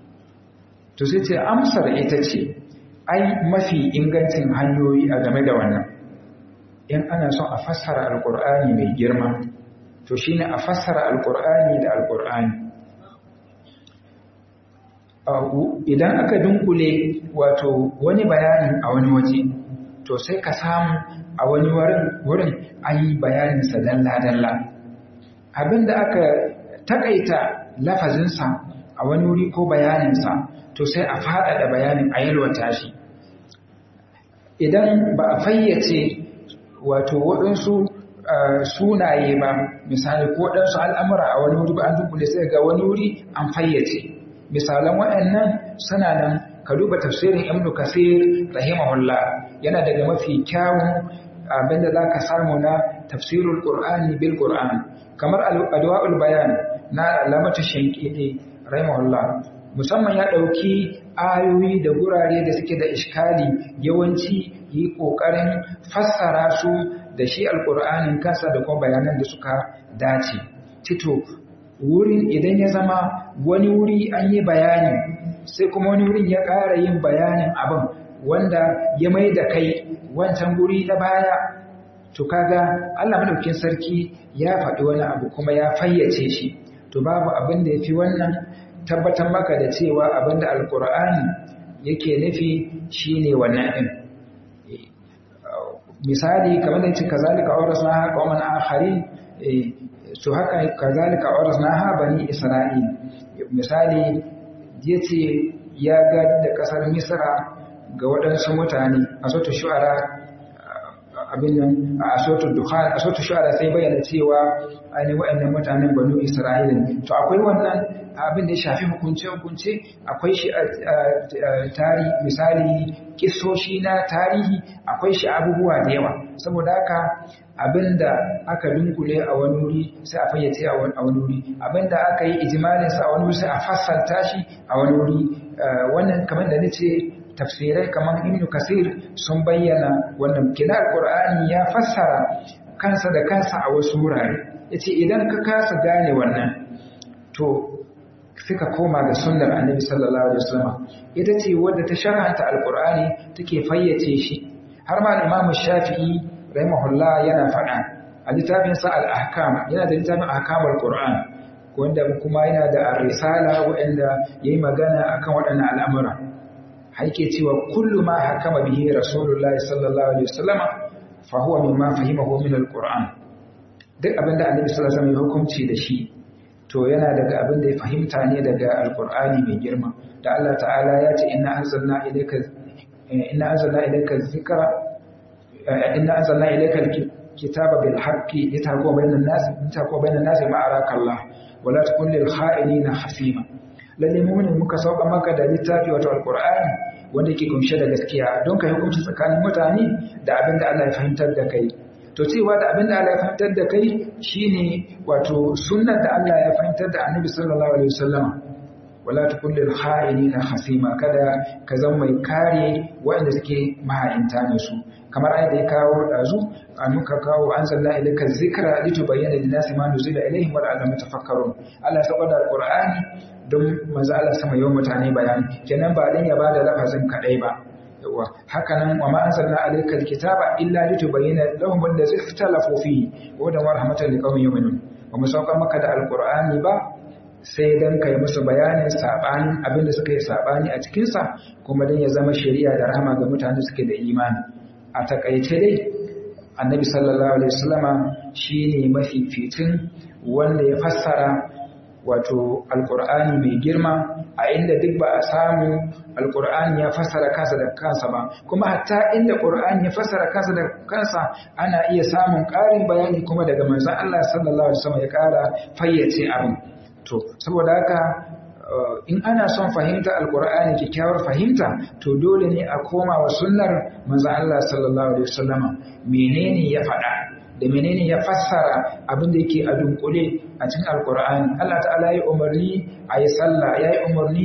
to sai ce amsar ita ce ai mafi ingancin hanyoyi a game da wannan in ana son a fassara alkur'ani mai girma to shine a fassara alkur'ani da alkur'ani idan aka dunkule wato wani bayani a wani waje to sai ka samu a wani wurin an yi bayaninsa dalla-dalla abinda aka takaita lafazinsa a wani wuri ko bayaninsa to sai a faɗaɗa bayanin a yalwata shi idan ba a fayyace wato waɗansu sunaye ba misali ko waɗansu al'amura a wani wuri ba an dunkule sai ga wani wuri an fayyace misalan waɗannan suna nan ka duba tafsirin ibn kasir rahimahullah yana daga mafi kyawun abinda za ka samu na tafsirul qur'ani bil qur'an kamar adwa'ul bayan na alamatu shankidi rahimahullah musamman ya ɗauki ayoyi da gurare da suke da iskali yawanci yi ƙoƙarin fassara su da shi alƙur'anin kansa da kuma bayanan da suka dace tito wurin idan ya zama wani wuri an yi bayani sai kuma wani wurin ya ƙara yin bayanin abin wanda ya mai da kai wancan guri na baya to kaga Allah madaukin sarki ya faɗi wani abu kuma ya fayyace shi to babu abin da ya fi wannan tabbatar maka da cewa abinda alkur'ani yake nufi shine wannan din misali kamar da yace kazalika awrasnaha qauman akharin to haka kazalika awrasnaha bani isra'il misali yace ya ga da kasar misra ga waɗansu mutane a sautu shu'ara abin nan a sautu dukhan a sautu shu'ara sai bayyana cewa ainihin waɗannan mutanen banu isra'ila to akwai wannan abin da ya shafi hukunce-hukunce akwai shi a tari misali kisoshi na tarihi akwai shi abubuwa da yawa saboda haka abin da aka dunkule a wani wuri sai a fayyace a wani wuri abin da aka yi ijimalinsa a wani wuri sai a fassarta shi a wani wuri wannan kamar da nace tafsirai kamar ibnu kasir sun bayyana wannan kina alqur'ani ya fassara kansa da kansa a wasu wurare yace idan ka kasa gane wannan to suka koma ga sunnar annabi sallallahu alaihi wasallam ita ce wadda ta sharhanta alqur'ani take fayyace shi har ma imam shafi'i rahimahullah yana faɗa a littafin sa al-ahkam yana da littafin ahkamul qur'an wanda kuma yana da ar-risala wanda yayi magana akan waɗannan al'amura haike cewa kullu ma hakama bihi rasulullahi sallallahu alaihi wasallam fa huwa mimma fahimahu min al-qur'an duk abinda annabi sallallahu alaihi wasallam ya hukunci da shi to yana daga abin da ya fahimta ne daga alkur'ani mai girma da Allah ta'ala ya ce inna anzalna ilayka inna anzalna ilayka dhikra inna anzalna ilayka alkitaba bil haqqi litahkuma bainan nas litahkuma bainan nas ma araka Allah wa la takun lil kha'inina hasima lalle mu'minin muka sauka maka da littafi wato alkur'ani wanda yake kunshe da gaskiya don ka hukunci tsakanin mutane da abin da Allah ya fahimtar da kai to cewa da abin da Allah ya fahimtar da kai shine wato sunnar da Allah ya fahimtar da Annabi sallallahu alaihi wasallam wala takun lil kha'inina khasima kada ka zama mai kare waɗanda suke maha'inta ne su kamar ayat da ya kawo dazu an muka kawo anzalna ilayka dhikra litubayyana lin-nasi ma nuzila ilayhim wa la'allahum yatafakkarun Allah ya saboda alqur'ani don manzo Allah sama yawan mutane bayani kenan ba dan ya bada lafazin kadai ba yawa haka nan wa ma anzalna alayka alkitaba illa litubayyana lahum allazi ikhtalafu fihi wa hudan wa rahmatan liqaumin yu'minun wa mu saukar maka da alqur'ani ba sai dan kai musu bayanin sabanin abinda suka yi sabani a cikin sa kuma dan ya zama shari'a da rahama ga mutanen da suke da imani a takaice dai annabi sallallahu alaihi wasallama shine mafificin wanda ya fassara wato alkur'ani mai girma a inda duk ba a samu alkur'ani ya fassara kansa da kansa ba kuma hatta inda qur'ani ya fassara kansa da kansa ana iya samun ƙarin bayani kuma daga manzon Allah sallallahu alaihi wasallam ya ƙara fayyace abin to saboda haka in ana son fahimta alkur'ani kyakkyawar fahimta to dole ne a koma wa sunnar manzon Allah sallallahu alaihi wasallama menene ya faɗa da menene ya fassara abin da yake a dunkule a cikin alkur'ani Allah ta'ala ya umarni a yi sallah ya yi umarni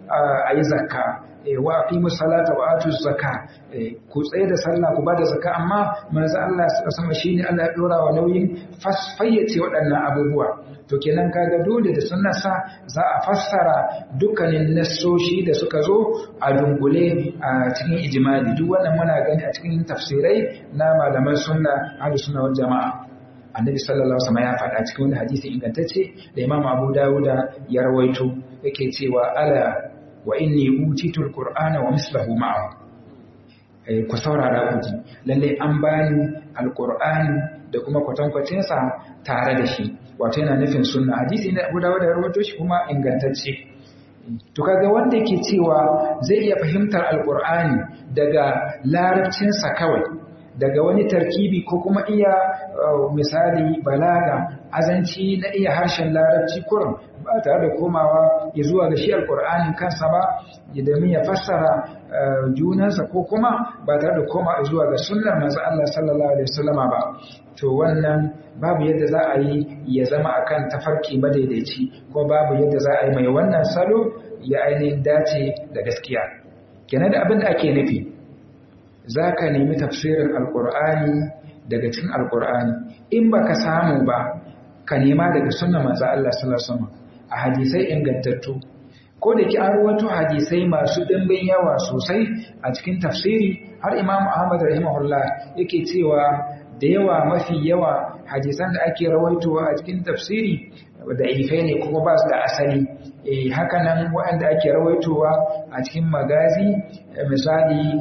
a yi zakka wa aqimu salata wa atu zakka ku tsaye da sallah ku bada zakka amma manzo Allah sama shine Allah ya dora wa nauyin fayyace waɗannan abubuwa to kenan kaga dole da sunnarsa za a fassara dukkanin nassoshi da suka zo a dungule a cikin ijimali duk wannan muna gani a cikin tafsirai na malaman sunna ahlus sunna wal jamaa annabi sallallahu alaihi wasallam ya faɗa cikin wani hadisi ingantacce da imam abu dawuda ya rawaito yake cewa ala wa inni utitu alqur'ana wa mislahu ma'ahu ku saurara ku ji lalle an bani alqur'ani da kuma kwatankwacin sa tare da shi wato yana nufin sunna hadisi ne abu dawuda ya rawaito shi kuma ingantacce to kaga wanda yake cewa zai iya fahimtar alqur'ani daga larabcinsa kawai daga wani tarkibi ko kuma iya misali balaga azanci na iya harshen larabci kurum ba tare da komawa ya zuwa ga shi alkur'anin kansa ba ya domin ya fassara junansa ko kuma ba tare da komawa zuwa ga sunnar manzo Allah sallallahu alaihi wasallama ba to wannan babu yadda za a yi ya zama akan tafarki madaidaici ko babu yadda za a yi mai wannan salo ya ainihin dace da gaskiya kenan da abin da ake nufi za ka nemi tafsirin alkur'ani daga cikin alkur'ani in ba ka samu ba ka nema daga sunna manzo Allah sallallahu alaihi wasallam a hadisai ingantattu ko da ki an rawaito hadisai masu dimbin yawa sosai a cikin tafsiri har Imam Ahmad rahimahullah yake cewa da yawa mafi yawa hadisan da ake rawaitowa a cikin tafsiri da ifai ne kuma ba su da asali eh haka nan waɗanda ake rawaitowa a cikin magazi misali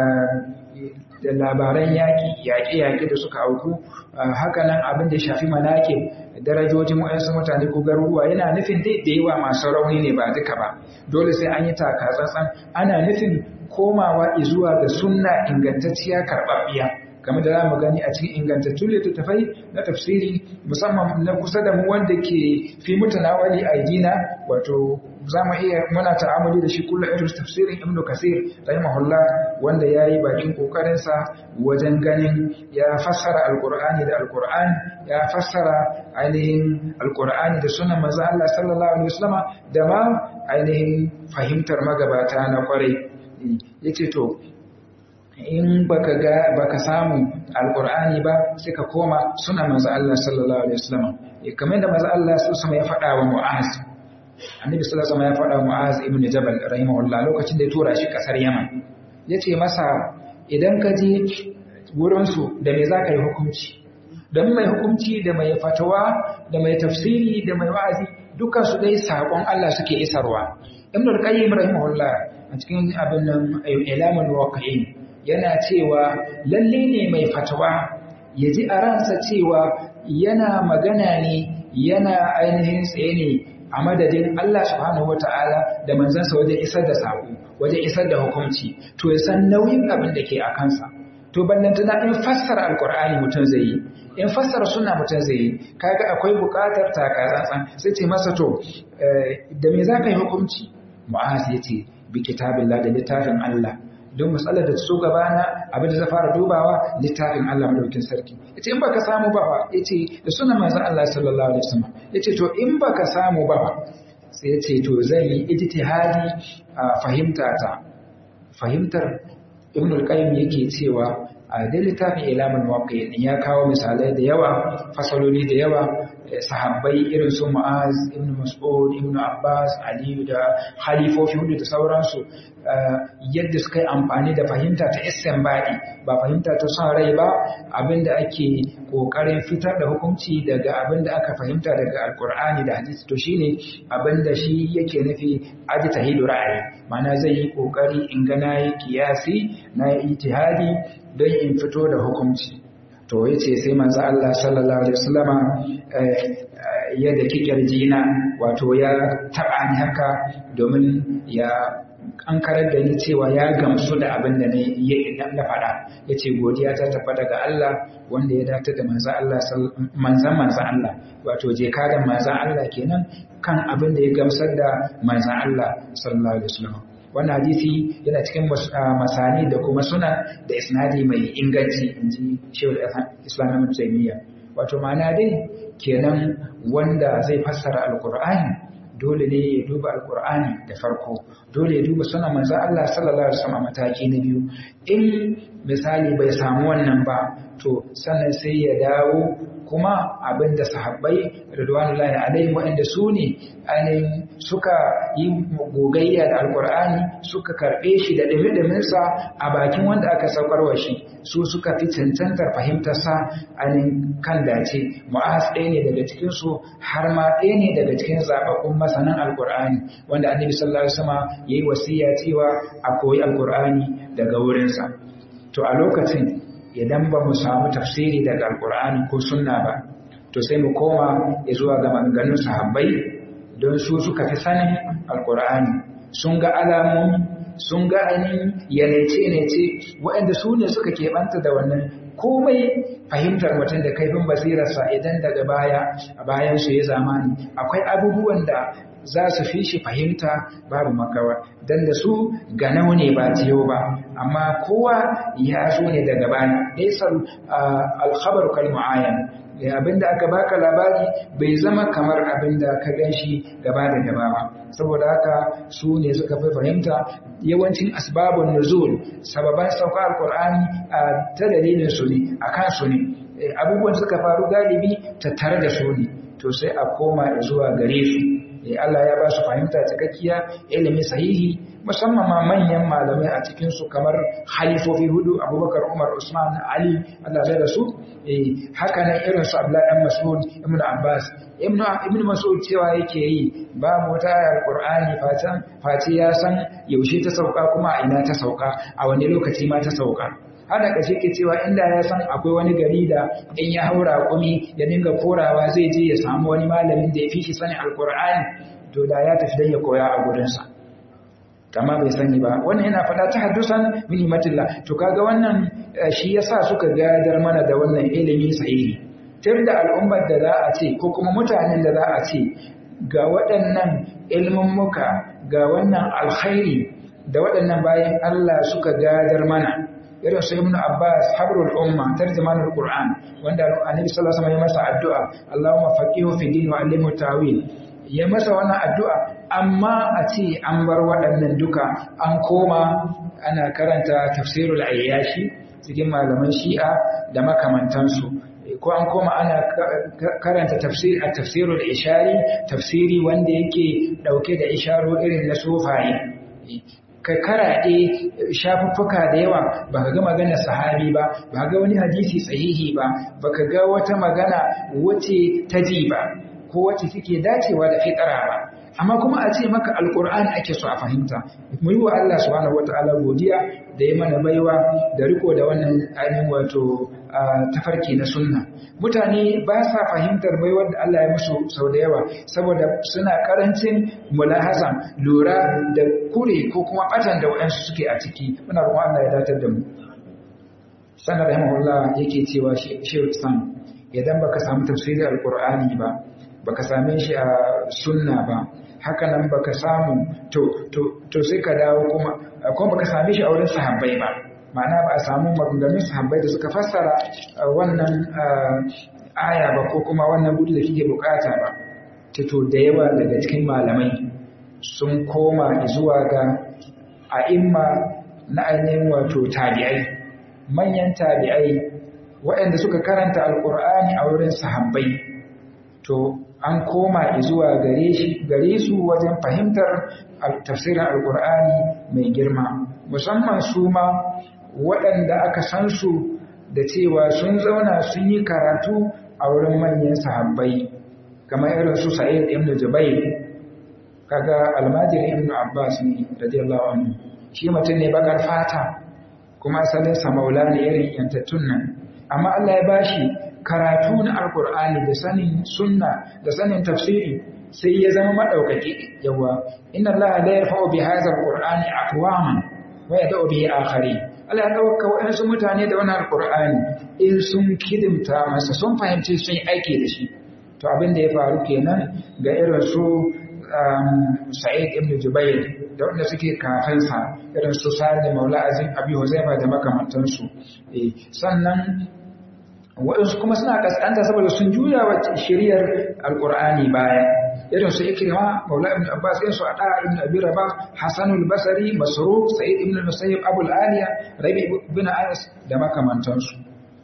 da labaran yaƙi yaƙe-yaƙe da suka auku haka nan abin da shafi manake darajojin waɗansu mutane ko garuruwa yana nufin dai da yawa masu rauni ne ba duka ba dole sai an yi takatsantsan ana nufin komawa zuwa ga sunna ingantacciya karɓaɓɓiya game da za mu gani a cikin ingantattun littattafai na tafsiri musamman na kusa da mu wanda ke fi mutanawali a dina wato za mu iya muna ta'amuli da shi kullum irin tafsirin ibn kasir rahimahullah wanda ya yi bakin kokarinsa wajen ganin ya fassara alkur'ani da alkur'an ya fassara ainihin alkur'ani da sunan manzo Allah sallallahu alaihi wasallama da ma ainihin fahimtar magabata na kwarai yace to in baka ga baka samu alqur'ani ba sai ka koma suna manzo Allah sallallahu alaihi wasallam kamar da manzo Allah sallallahu alaihi ya faɗa wa Mu'az annabi sallallahu alaihi wasallam ya faɗa wa Mu'az ibn Jabal rahimahullah lokacin da ya tura shi kasar Yaman yace masa idan ka je wurin su da me zaka yi hukunci dan mai hukunci da mai fatawa da mai tafsiri da mai wa'azi dukkan su dai sakon Allah suke isarwa ibn al-qayyim rahimahullah a cikin abin nan ilamul waqi'in yana cewa lalle ne mai fatawa ya ji a ransa cewa yana magana ne yana ainihin tsaye ne a madadin Allah subhanahu wata'ala da manzansa wajen isar da saƙo wajen isar da hukunci to ya san nauyin abin da ke a kansa to ballantana in fassara alkur'ani mutum zai yi in fassara suna mutum zai yi kaga akwai buƙatar takatsantsan sai ce masa to da me za ka yi hukunci mu'az ya ce bi kitabillah da littafin Allah don matsalar da su gabana abin da zai fara dubawa littafin Allah madaukin sarki yace in baka samu ba fa yace da sunan manzon Allah sallallahu alaihi wasallam yace to in baka samu ba sai yace to zan yi ijtihadi a fahimta ta fahimtar Ibn al-Qayyim yake cewa a da littafin Ilamul Muwaqqi'in ya kawo misalai da yawa fasaloli da yawa sahabbai irin su Mu'az ibn Mas'ud ibn Abbas Ali da khalifofi hudu da sauransu yadda suka yi amfani da fahimta ta istinbadi ba fahimta ta son rai ba abinda ake kokarin fitar da hukunci daga abinda aka fahimta daga alkur'ani da hadisi to shine abinda shi yake nufi ajtahidu ra'ayi mana zai yi kokari in ga nayi kiyasi na ijtihadi don in fito da hukunci to yace sai manzo Allah sallallahu alaihi wasallama ya daki kirjina wato ya taba ni haka domin ya an karar da ni cewa ya gamsu da abin da na faɗa ya ce godiya ta tafa daga Allah wanda ya dace da manzan Allah manzan manzan Allah wato je kadan manzan Allah kenan kan abin da ya gamsar da manzan Allah sallallahu alaihi wasallam wannan hadisi yana cikin masani da kuma suna da isnadi mai inganci inji Shehu Islam Ibn Taymiyyah wato ma'ana dai kenan wanda zai fassara alqur'ani dole ne ya duba alkur'ani da farko dole ya duba sunan manzon Allah sallallahu alaihi wasallam mataki na biyu in misali bai samu wannan ba to sannan sai ya dawo kuma abinda sahabbai radwanullahi alaihi waɗanda su ne ainihin suka yi gogayya da alkur'ani suka karɓe shi da ɗumi-ɗuminsa a bakin wanda aka saukarwa shi su suka fi cancantar fahimtarsa ainihin kan dace mu'az ɗaya ne daga cikinsu har ma ɗaya ne daga cikin zaɓaɓɓun masanan alkur'ani wanda annabi sallallahu alaihi wasallam ya yi wasiya cewa a koyi alkur'ani daga wurinsa to a lokacin idan ba mu samu tafsiri daga alkur'ani ko sunna ba to sai mu koma zuwa ga maganganun sahabbai don su suka fi sanin alkur'ani sun ga alamomi sun ga ainihin yanace-nace waɗanda su ne suka keɓanta da wannan komai fahimtar mutum da kaifin basirarsa idan daga baya a bayan su ya zamani akwai abubuwan da za su fi shi fahimta babu makawa don da su ganau ne ba tiyo ba amma kowa ya zo ne daga baya laisar alkhabar kalmu'ayan abinda aka baka labari bai zama kamar abinda ka ganshi gaba da gaba ba saboda haka su ne suka fi fahimta yawancin asbabun nuzul sababan sauka alkur'ani ta dalilin su ne akan su ne abubuwan suka faru galibi tattare da su ne to sai a koma zuwa gare su Allah ya ba su fahimta cikakkiya ilimi sahihi musamman ma manyan malamai a cikinsu kamar halifofi hudu abubakar umar usman ali Allah da su haka nan irin su abdullahi dan mas'ud ibn abbas ibn mas'ud cewa yake yi babu wata ayar qur'ani fatan face ya san yaushe ta sauka kuma a ina ta sauka a wani lokaci ma ta sauka hada kashe ke cewa inda ya san akwai wani gari da in ya haura kumi ya dinga korawa zai je ya samu wani malamin da ya fi shi sanin alkur'ani to da ya tafi dan ya koya a gurinsa amma bai sani ba wannan yana faɗa ta haddusan minimatillah to kaga wannan shi yasa suka gadar mana da wannan ilimi sahihi tun da al'ummar da za a ce ko kuma mutanen da za a ce ga waɗannan ilmummuka ga wannan alkhairi da waɗannan bayan Allah suka gadar mana irin su ibnu abbas habrul umma tarjumanul qur'an wanda annabi sallallahu alaihi wasallam ya masa addu'a allahumma faqihu fi din wa allimhu tawil ya masa wannan addu'a amma a ce an bar waɗannan duka an koma ana karanta tafsirul ayyashi cikin malaman shi'a da makamantansu ko an koma ana karanta tafsir a tafsirul ishari tafsiri wanda yake dauke da isharo irin na sufaye ka karaɗe shafuffuka da yawa ba ka ga maganar sahabi ba ba ga wani hadisi sahihi ba ba ka ga wata magana wace ta ji ba ko wacce suke dacewa da fitara ba amma kuma a ce maka alkur'ani ake so a fahimta mu yi wa Allah subhanahu wataala godiya da ya mana baiwa da riko da wannan ainihin wato tafarki na sunna mutane ba sa fahimtar baiwar da Allah ya musu sau da yawa saboda suna karancin mulahazan lura da kure ko kuma batan da waɗansu suke a ciki muna roƙon Allah ya datar da mu sanar rahimahullah yake cewa shehu islam idan baka samu tafsirin alkur'ani ba baka same shi a sunna ba haka nan baka samu to to to sai ka dawo kuma kuma baka same shi a wurin sahabbai ba ma'ana ba a samu maganganun sahabbai da suka fassara wannan aya ba ko kuma wannan gudu da kike bukata ba to da yawa daga cikin malamai sun koma zuwa ga a'imma na ainihin wato tabi'ai manyan tabi'ai waɗanda suka karanta alkur'ani a wurin sahabbai to an koma zuwa gare shi gare su wajen fahimtar tafsirin alkur'ani mai girma musamman su ma waɗanda aka san su da cewa sun zauna sun yi karatu a wurin manyan sahabbai kamar irin su sa'id ibn jubair kaga almajiri ibn abbas ne radiyallahu anhu shi mutum ne bakar fata kuma asalin sa maula ne irin yantattun nan amma Allah ya bashi karatu na alkur'ani da sanin sunna da sanin tafsiri sai ya zama madaukaki yawa inna allaha la yarfa'u bi hadha alqur'ani aqwaman wa yad'u bihi akharin Allah ya dauka wayansu mutane da wannan alqur'ani in sun kidimta masa sun fahimci sun yi aiki da shi to abin da ya faru kenan ga irin su Sa'id ibn Jubair da wanda suke kafinsa irin su Sa'id Maula Azim Abi Huzaifa da makamantansu sannan waɗansu kuma suna ƙasƙanta saboda sun juya wa shiriyar alƙur'ani baya irin su ikrima maula ibn abbas irin su ada ibn abi rabah hasan al-basri masruq sa'id ibn musayyib abul aliya rabi ibn anas da makamantansu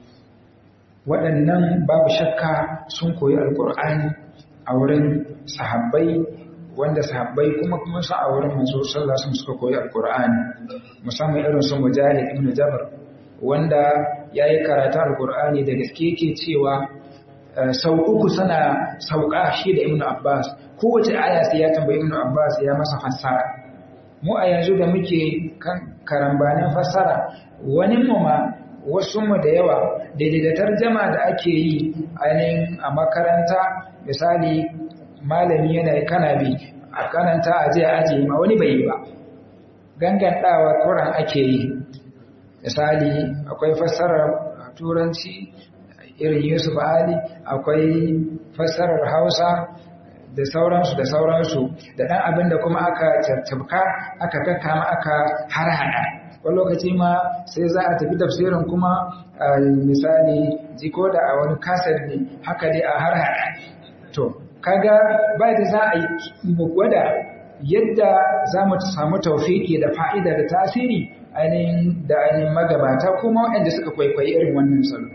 waɗannan babu shakka sun koyi alqur'ani a wurin sahabbai wanda sahabbai kuma kuma sa a wurin manzo sallallahu alaihi wasallam suka koyi alqur'ani musamman irin su mujahid ibn jabr wanda yayi karatu alqur'ani da gaske yake cewa sau uku sana sauka shi da ibnu abbas kowace aya sai ya tambayi ibnu abbas ya masa fassara mu a yanzu da muke kan karambanin fassara wani mu ma wasu mu da yawa daidai da tarjama da ake yi ainihin a makaranta misali malami yana kana bi a karanta a je a ajiye ma wani bai yi ba gangantawa kuran ake yi misali akwai fassarar turanci irin Yusuf Ali akwai fassarar Hausa da sauransu da sauransu da ɗan abin da kuma aka tattabka aka kakkama aka harhaɗa wani lokaci ma sai za a tafi tafsirin kuma misali jiko da a wani kasar ne haka dai a harhaɗa to kaga ba da za a yi gwada yadda za mu samu taufiki da fa'ida da tasiri ainihin da ainihin magabata kuma waɗanda suka kwaikwayi irin wannan salo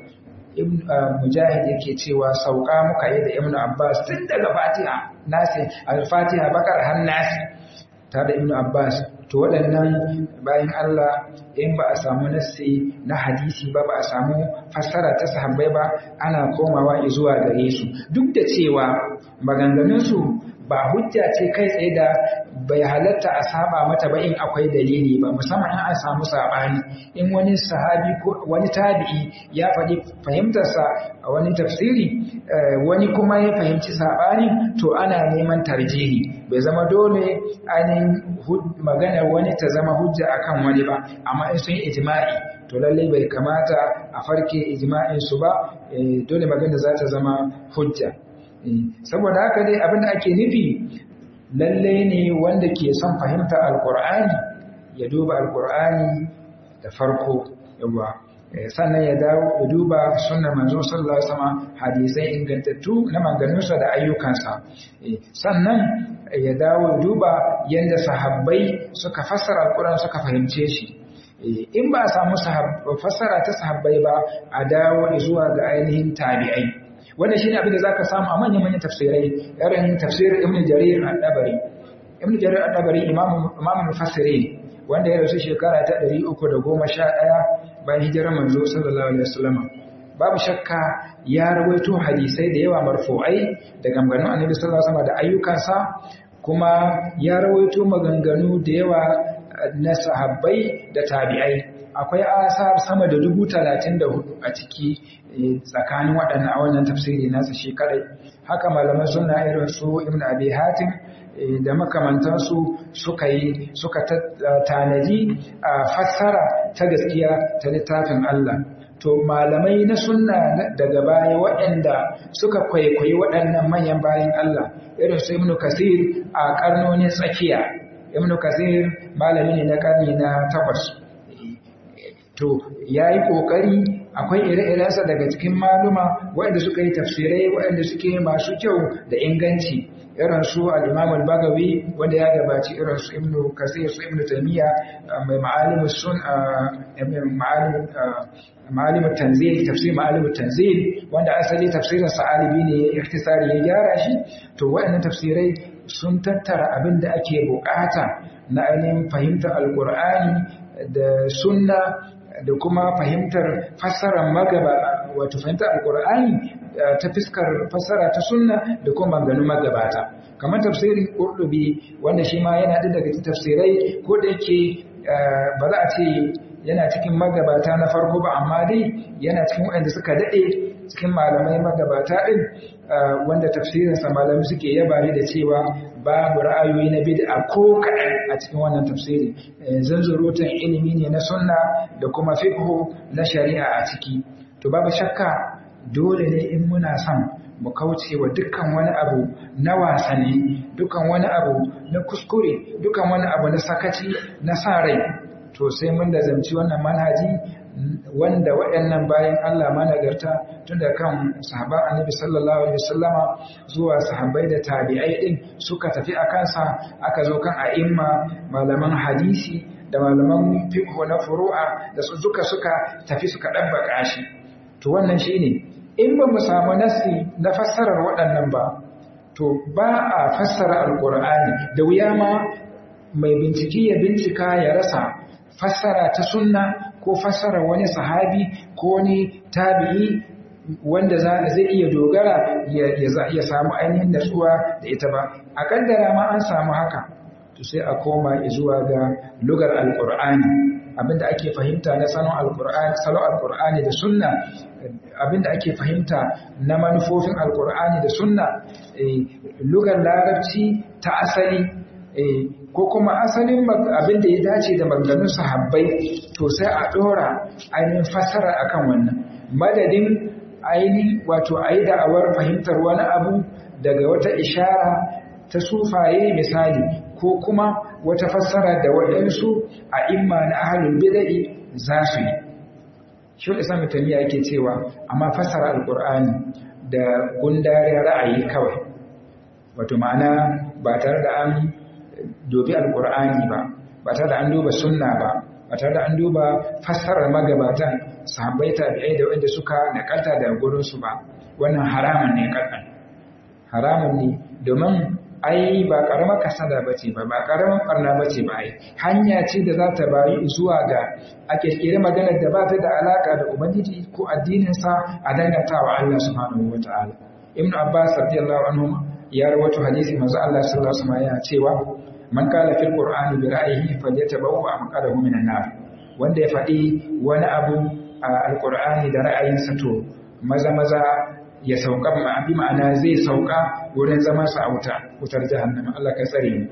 mujahid yake cewa sauka muka yi da ibnu abbas tun daga fatiha nasi al-fatiha bakar har nasi tare da ibnu abbas to waɗannan bayan Allah in ba a samu nassi na hadisi ba ba a samu fassara ta sahabbai ba ana komawa zuwa gare su duk da cewa maganganunsu ba hujja ce kai tsaye da bai halatta a saba mata ba in akwai dalili ba musamman in an samu sabani in wani sahabi ko wani tabi'i ya faɗi fahimtarsa a wani tafsiri wani kuma ya fahimci sabani to ana neman tarjihi bai zama dole ainihin maganar wani ta zama hujja akan wani ba amma in sun yi ijma'i to lallai bai kamata a farke ijma'in su ba dole magana za ta zama hujja saboda haka dai abinda ake nufi lalle ne wanda ke son fahimta alkur'ani ya duba alkur'ani da farko yawa sannan ya dawo ya duba sunnar manzo sallallahu alaihi wasallam hadisai ingantattu na manganunsa da ayyukansa sannan ya dawo ya duba yanda sahabbai suka fassara alkur'ani suka fahimce shi in ba a samu fassara ta sahabbai ba a dawo zuwa ga ainihin tabi'ai wannan shine abin da zaka samu a manyan manyan tafsirai irin tafsirin Ibn Jarir al-Dabari Ibn Jarir al-Dabari imam imam mufassirin wanda ya rasu shekara ta 311 bayan hijirar manzo sallallahu alaihi wasallam babu shakka ya rawaito hadisai da yawa marfu'ai daga maganganun Annabi sallallahu alaihi wasallam da ayyukansa kuma ya rawaito maganganu da yawa na sahabbai da tabi'ai akwai asar sama da dubu talatin da hudu a ciki tsakanin waɗannan a wannan tafsiri nasa shi kadai haka malaman suna irin su ibn abi hatim da makamantansu suka yi suka tanaji a fassara ta gaskiya ta littafin Allah to malamai na sunna daga baya waɗanda suka kwaikwayi waɗannan manyan bayan Allah irin su ibn kasir a karnonin tsakiya ibn kasir malami ne na karni na takwas to ya yi ƙoƙari akwai ire-irensa daga cikin maluma waɗanda suka yi tafsirai waɗanda suke masu kyau da inganci irin su al-imam al-bagawi wanda ya gabaci irin su ibnu kasir su ibnu taymiya mai ma'alim sun ma'alim tanzil tafsir ma'alim tanzil wanda asali tafsirin sa'alibi ne ya ikhtisari ya gyara shi to waɗannan tafsirai sun tattara abin da ake bukata na ainihin fahimtar alkur'ani da sunna da kuma fahimtar fassarar magaba wato fahimtar alkur'ani ta fiskar fassara ta sunna da kuma maganganun magabata kamar tafsirin qurtubi wanda shi ma yana da daga tafsirai ko da yake ba za a ce yana cikin magabata na farko ba amma dai yana cikin waɗanda suka daɗe cikin malamai magabata ɗin wanda tafsirinsa malamai suke yaba da cewa babu ra'ayoyi na bid'a ko kaɗan a cikin wannan tafsiri zanzurutan ilimi ne na sunna da kuma fiqhu na shari'a a ciki to babu shakka dole ne in muna son mu kauce wa dukkan wani abu na wasanni dukkan wani abu na kuskure dukkan wani abu na sakaci na sa rai to sai mun da zamci wannan manhaji wanda waɗannan bayan Allah managarta tun da kan sahaban annabi sallallahu alaihi wasallama zuwa sahabbai da tabi'ai din suka tafi a kansa aka zo kan a'imma malaman hadisi da malaman fiqh na furu'a da su duka suka tafi suka dabbaka shi to wannan shine in ba mu samu nasi na fassarar waɗannan ba to ba a fassara alqur'ani da wuya ma mai bincike ya bincika ya rasa fassara ta sunna ko fassara wani sahabi ko wani tabi'i wanda zai iya dogara ya samu ainihin natsuwa da ita ba a kaddara ma an samu haka to sai a koma zuwa ga lugar alqur'ani abinda ake fahimta na salon alqur'ani salon alqur'ani da sunna abinda ake fahimta na manufofin alqur'ani da sunna lugar larabci ta asali ko kuma asalin abin da ya dace da maganganun sahabbai to sai a dora ainihin fassara akan wannan madadin ainihin wato a yi da'awar fahimtar wani abu daga wata ishara ta sufaye misali ko kuma wata fassara da waɗansu a imma na ahalul bida'i za su yi shi da sami tamiya yake cewa amma fassara alkur'ani da gundarin ra'ayi kawai wato ma'ana ba tare da an dobi alkur'ani ba ba tare da an duba sunna ba ba tare da an duba fassarar magabatan sahabbai tabi'ai da wanda suka nakalta da gurin su ba wannan haramun ne kakan haramun ne domin ai ba karamar kasada bace ba ba karamar barna bace ba ai hanya ce da za ta bayi zuwa ga a kirkire maganar da ba ta da alaka da ubangiji ko addinin sa a dangantawa Allah subhanahu wataala ibnu abbas radiyallahu anhu ya rawaito hadisi manzo Allah sallallahu alaihi wasallam ya cewa man kala fil qur'ani bi ra'yihi falyatabawwa maqadahu minan nar wanda ya faɗi wani abu a alqur'ani da ra'ayinsa to maza maza ya sauka ma bi ma'ana zai sauka wurin zaman sa a wuta wutar jahannama Allah ka tsare mu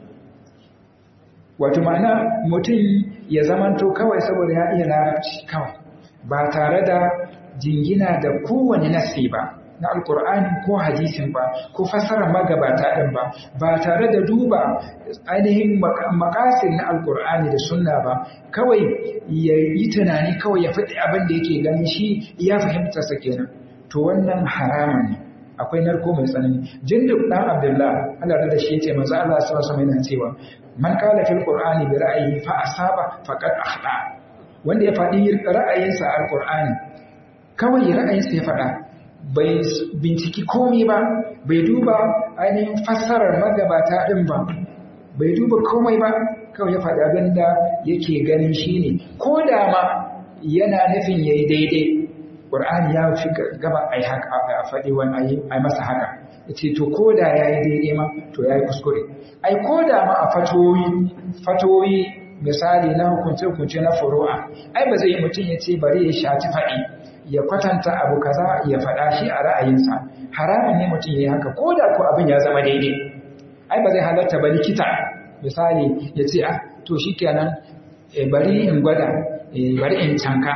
wato ma'ana mutum ya zamanto kawai saboda ya iya larabci kawai ba tare da jingina da kowane nasi ba na alkur'ani ko hadisin ba ko fassarar magabata ɗin ba ba tare da duba ainihin makasin na alkur'ani da sunna ba kawai ya yi tunani kawai ya faɗi abin da yake gani shi ya fahimta sa kenan to wannan haramun ne akwai narko mai tsanani jinduk dan abdullah Allah da shi yace manzo Allah sallallahu alaihi wasallam cewa man qala fil qur'ani bi ra'yihi fa asaba faqad akhta wanda ya faɗi ra'ayinsa alkur'ani kawai ra'ayinsa ya faɗa bai binciki komai ba bai duba ainihin fassarar magabata ɗin ba bai duba komai ba kawai ya faɗi abin da yake ganin shi ne ko da ma yana nufin ya yi daidai ƙur'ani ya fi gaba a a faɗi wani a masa haka ya ce to ko da ya yi daidai ma to ya yi kuskure ai ko da ma a fatoyi fatoyi misali na hukunce-hukunce na furu'a ai ba zai yi mutum ya ce bari ya shaci faɗi ya kwatanta abu kaza ya faɗa shi a ra'ayinsa haramun ne mutum ya yi haka ko da ko abin ya zama daidai ai ba zai halatta ba likita misali ya ce ah to shi kenan bari in gwada bari in canka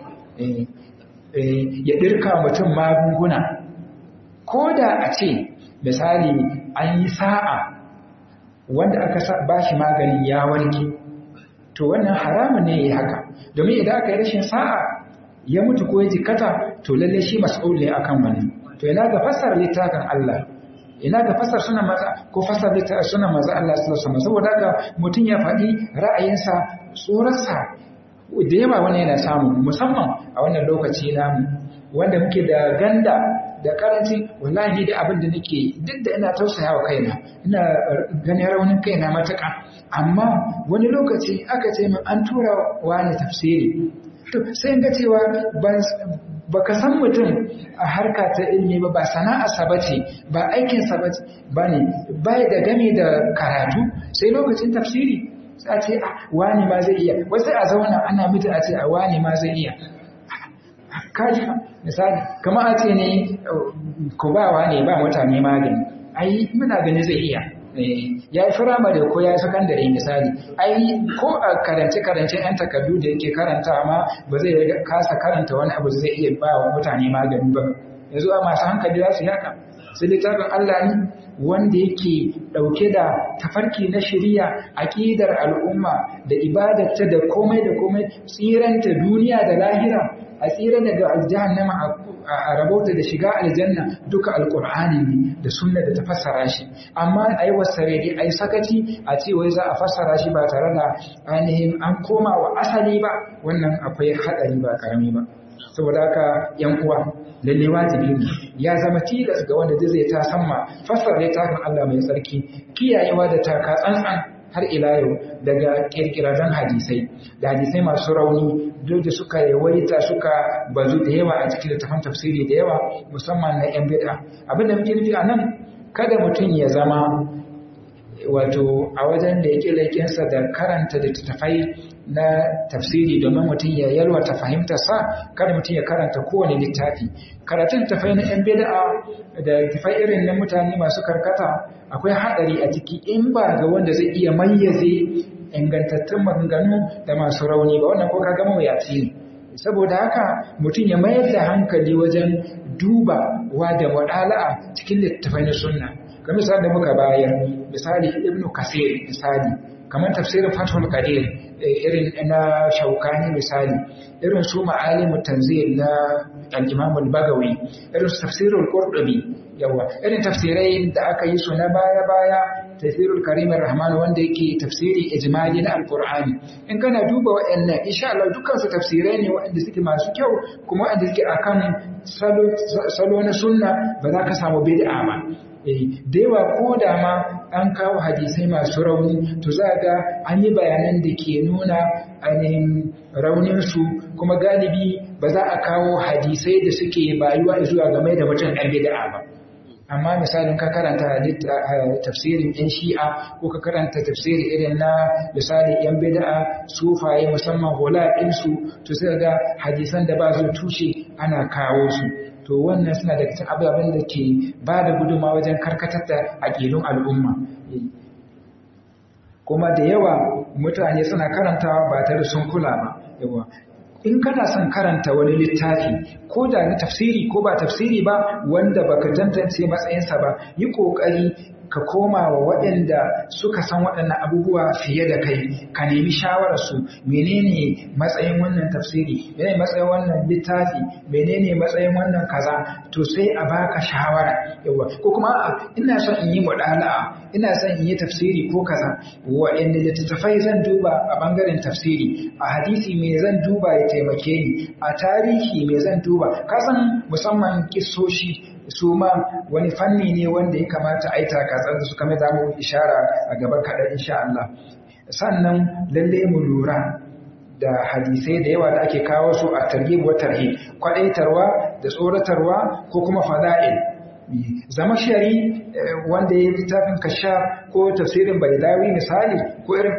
ya ɗirka mutum magunguna ko da a ce misali an yi sa'a wanda aka ba shi maganin ya warke to wannan haramun ne ya yi haka domin idan aka yi rashin sa'a ya mutu ko ya jikata to lalle shi mas'ul ne akan wani to ina ga fasar littafin Allah ina ga fasar sunan maza ko fasar littafin sunan maza Allah sallallahu alaihi wasallam saboda haka mutun ya faɗi ra'ayinsa tsorarsa da yawa wani yana samu musamman a wannan lokaci namu wanda muke da ganda da karanci wallahi da abin da nake duk da ina tausaya wa kaina ina ganin raunin kaina matuƙa amma wani lokaci aka ce min an tura wani tafsiri to sai ga cewa ba ka san mutum a harka ta ilimi ba ba sana'arsa ba ce ba aikinsa ba ba ne baya da game da karatu sai lokacin tafsiri sai a ce a wani ma zai iya wasu a zauna ana mutu a ce a wani ma zai iya kaji misali kama a ce ne ku ba wani ba mutane magani ai muna gani zai iya ya yi firamare ko ya yi sakandare misali ai ko a karance-karance 'yan takardu da yake karanta ma ba zai kasa karanta wani abu zai iya ba wa mutane magani ba yanzu a masu hankali za su yaka sai littafin Allah ne wanda yake ɗauke da tafarki na shari'a aƙidar al'umma da ibadarta da komai da komai tsiranta duniya da lahira a tsira daga jahannama a rabauta da shiga aljanna duka alkur'ani ne da sunna da ta fassara shi amma a yi wasare dai a yi sakaci a ce wai za a fassara shi ba tare da ainihin an koma wa asali ba wannan akwai haɗari ba ƙarami ba saboda haka yan uwa lalle wajibi ne ya zama tilas ga wanda zai ta samma fassara littafin Allah mai tsarki kiyayewa da taka tsantsan har ila yau daga kirkirarren hadisai da hadisai masu rauni duk da suka yawaita suka bazu da yawa a cikin littafin tafsiri da yawa musamman na yan bid'a abin da muke nufi a nan kada mutum ya zama wato a wajen da yake laikinsa da karanta littattafai na tafsiri domin mutum ya yalwata fahimtarsa kada mutum ya karanta kowane littafi karatun tafai na yan bid'a da tafai irin na mutane masu karkata akwai haɗari a ciki in ba ga wanda zai iya mayyaze ingantattun maganganu da masu rauni ba wannan ko ka gama wuyaci ne saboda haka mutum ya mayar da hankali wajen duba wa da muɗala'a cikin littattafai na sunna ga misali da muka bayar misali ibnu kasir misali kamar tafsirin fathul qadir irin na shaukani misali irin su ma'alimu tanzil na al-imam al-bagawi irin su tafsirul qurtubi yawa irin tafsirai da aka yi su na baya baya tafsirul karim rahman wanda yake tafsiri ijmali na alqur'ani in kana duba waɗannan insha Allah dukkan su tafsirai ne waɗanda suke masu kyau kuma waɗanda suke akan salo salo na sunna ba za ka samu bid'a ba da yawa ko da ma an kawo hadisai masu rauni to za ga an yi bayanan da ke nuna ainihin rauninsu kuma galibi ba za a kawo hadisai da suke bayuwa zuwa game da mutum ɗan bid'a ba amma misalin ka karanta tafsirin yan shi'a ko ka karanta tafsiri irin na misali yan bid'a sufaye musamman hula ɗinsu to sai ga hadisan da ba su tushe ana kawo su to wannan suna daga cikin ababen da ke ba da gudunma wajen karkatar da aƙilun al'umma kuma da yawa mutane suna karantawa ba tare sun kula ba yawa in kana son karanta wani littafi ko da na tafsiri ko ba tafsiri ba wanda baka tantance matsayinsa ba yi ƙoƙari ka koma wa waɗanda suka san waɗannan abubuwa fiye da kai ka nemi shawararsu menene matsayin wannan tafsiri menene matsayin wannan littafi menene matsayin wannan kaza to sai a baka shawara yawa ko kuma a ina son in yi mudala'a ina son in yi tafsiri ko kaza waɗanda littattafai zan duba a bangaren tafsiri a hadisi me zan duba ya taimake ni a tarihi me zan duba kasan musamman kissoshi su ma wani fanni ne wanda ya kamata a yi takatsar da suka mai zamu ishara a gaba kaɗan insha Allah sannan lalle mu lura da hadisai da yawa da ake kawo su a targhib wa tarhib kwadaitarwa da tsoratarwa ko kuma fada'il zama shari wanda ya littafin kashaf ko tafsirin baidawi misali ko irin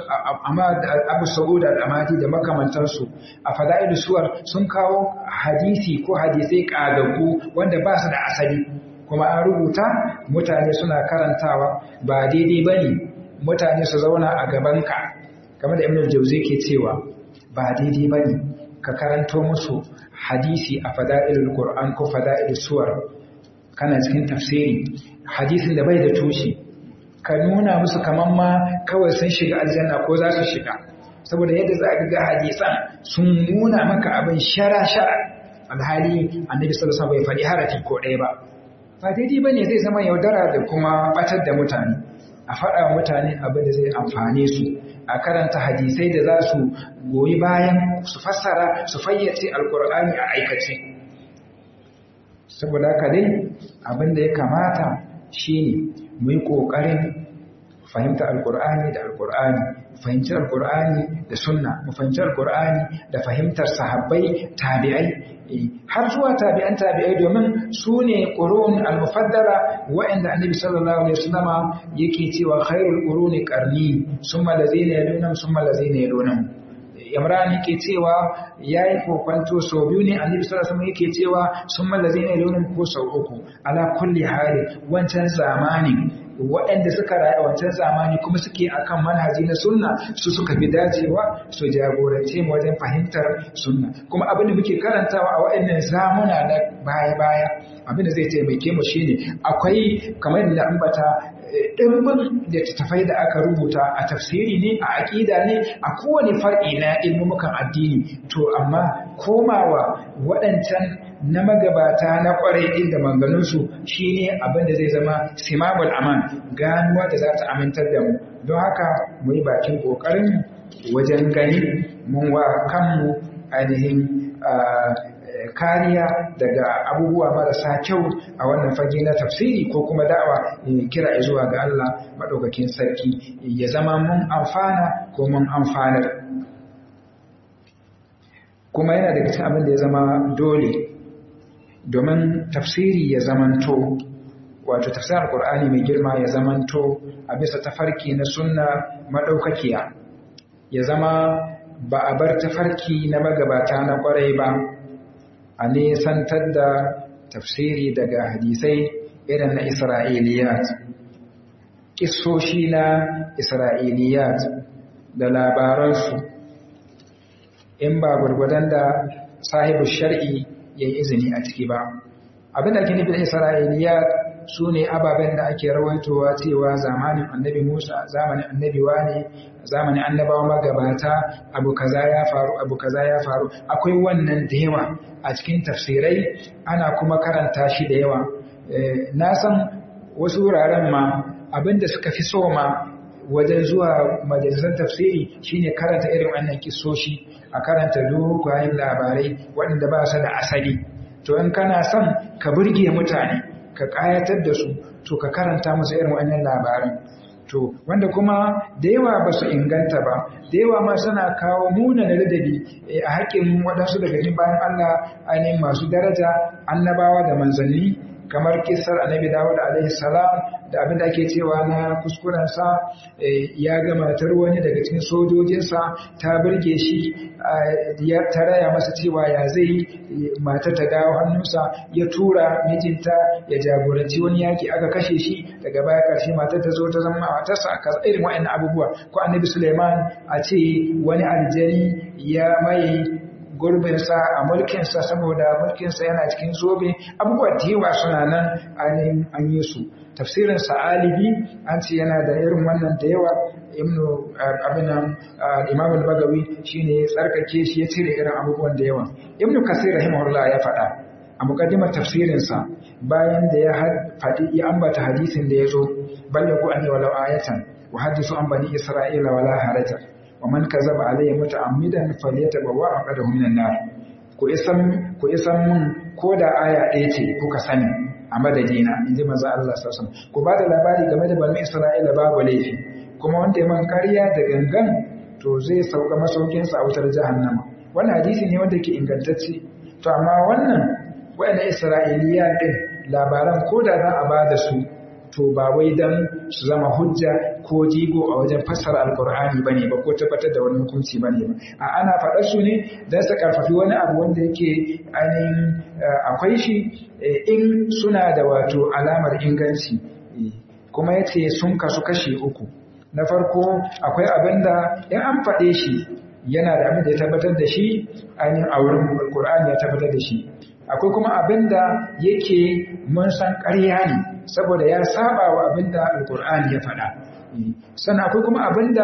abu sa'ud al-amadi da makamantarsu a fada'ilu suwar sun kawo hadisi ko hadisai kagagu wanda ba su da asali kuma an rubuta mutane suna karantawa ba daidai bane mutane su zauna a gabanka kamar da ibn jauzi ke cewa ba daidai bane ka karanto musu hadisi a fada'ilul qur'an ko fada'ilus suwar kana cikin tafsiri hadisin da bai da tushe ka nuna musu kaman ma kawai sun shiga aljanna ko za su shiga saboda yadda za ka ga hadisan sun nuna maka abin shara-shara alhali annabi sallallahu alaihi bai faɗi harafi ko ɗaya ba ba daidai bane zai zama yaudara da kuma batar da mutane a faɗa wa mutane abin da zai amfane su a karanta hadisai da za su goyi bayan su fassara su fayyace alkur'ani a aikace saboda haka dai abin da ya kamata shine mu yi ƙoƙarin fahimta alƙur'ani da alƙur'ani fahimci alƙur'ani da sunna mu fahimci alƙur'ani da fahimtar sahabbai tabi'ai har zuwa tabi'an tabi'ai domin su ne ƙurun al-mufaddala wa'anda annabi sallallahu alaihi wasallama yake cewa khairul quruni qarni summa lazina yalunhum summa lazina yalunhum Imran yake cewa yayi kokwanto sau biyu ne Annabi sallallahu alaihi yake cewa sun mallaze ne launin ko sau uku ala kulli hali wancan zamani waɗanda suka rayu a wancan zamani kuma suke akan manhaji na sunna su suka fi dacewa su jagorance mu wajen fahimtar sunna kuma abin da muke karantawa a waɗannan zamuna na baya-baya abin da zai taimake mu shine akwai kamar da ambata ɗimbin littattafai da aka rubuta a tafsiri ne a aƙida ne a kowane far'i na ilmumukan addini to amma komawa waɗancan na magabata na ƙwarai inda manganunsu shi ne abin da zai zama simamul aman ganuwa da za ta amintar da mu don haka mu yi bakin ƙoƙarin wajen gani mun wa kanmu ainihin kariya daga abubuwa marasa kyau a wannan fage na tafsiri ko kuma da'awa kira zuwa ga Allah maɗaukakin sarki ya zama mun amfana ko mun amfanar kuma yana daga cikin abin da ya zama dole domin tafsiri ya zamanto wato tafsirin alkur'ani mai girma ya zamanto a bisa tafarki na sunna maɗaukakiya ya zama ba a bar tafarki na magabata na ƙwarai ba a nesantar da tafsiri daga hadisai irin na Isra'iliyat, ƙisoshi na Isra'iliyat da labaransu, in ba gwargwadon da sahibu shar'i ya yi izini a ciki ba. Abin da ke nufin Isra'iliyat su ne ababen da ake rawaitowa cewa zamanin annabi Musa, zamanin annabi wane, zamanin annabawa magabata, abu kaza ya faru, abu kaza ya faru, akwai wannan da yawa a cikin tafsirai ana kuma karanta shi da yawa. Na san wasu wuraren ma abinda suka fi so ma wajen zuwa majalisar tafsiri shine karanta irin wannan kisoshi a karanta dogayen labarai waɗanda ba su da asali. To in kana son ka burge mutane, ka ƙayatar da su to ka karanta musu irin wannan labaran to wanda kuma da yawa ba su inganta ba da yawa ma suna kawo muna da ladabi a haƙƙin waɗansu daga cikin bayan Allah ainihin masu daraja annabawa da manzanni kamar kisar annabi Dawud alaihi salam da abin da ake cewa na kuskurensa ya ga matar wani daga cikin sojojinsa ta burge shi ta raya masa cewa ya zai matar ta dawo hannunsa ya tura mijinta ya jagoranci wani yaki aka kashe shi daga baya karshe matar ta zo ta zama matarsa a irin wa'annan abubuwa ko annabi Suleiman a ce wani aljani ya mai gurbinsa a mulkinsa saboda mulkinsa yana cikin zobe abubuwa da yawa suna nan an yi su tafsirin sa'alibi an ce yana da irin wannan da yawa ibnu abinan imam al-bagawi shine ya tsarkake shi ya cire irin abubuwan da yawa ibnu kasir rahimahullah ya faɗa a muqaddimar tafsirinsa bayan da ya faɗi ya ambata hadisin da ya zo ballagu anni walau ayatan wa hadisu an bani isra'ila wala haraja wa man kazaba alayya muta'ammidan falyatabawwa aqadahu minan nar ku isan ku isan mun koda aya ɗaya ce kuka sani a madadina inji manzo Allah sallallahu alaihi wasallam ku bada labari game da bani Isra'ila babu laifi kuma wanda ya man ƙarya da gangan to zai sauka masaukin sa a wutar jahannama wannan hadisi ne wanda ke ingantacce to amma wannan wayannan Isra'iliya din labaran koda za a bada su to ba wai dan su zama hujja ko jigo a wajen fassara alkur'ani bane ba ko tabbatar da wani hukunci bane ba a ana faɗar su ne dan su karfafi wani abu wanda yake ainihin akwai shi in suna da wato alamar inganci kuma yace sun kasu kashi uku na farko akwai abinda in an faɗe shi yana da abin da ya tabbatar da shi ainihin a wurin alkur'ani ya tabbatar da shi akwai kuma abinda yake mun san ƙarya ne saboda ya saba wa abinda alkur'ani ya faɗa sannan akwai kuma abinda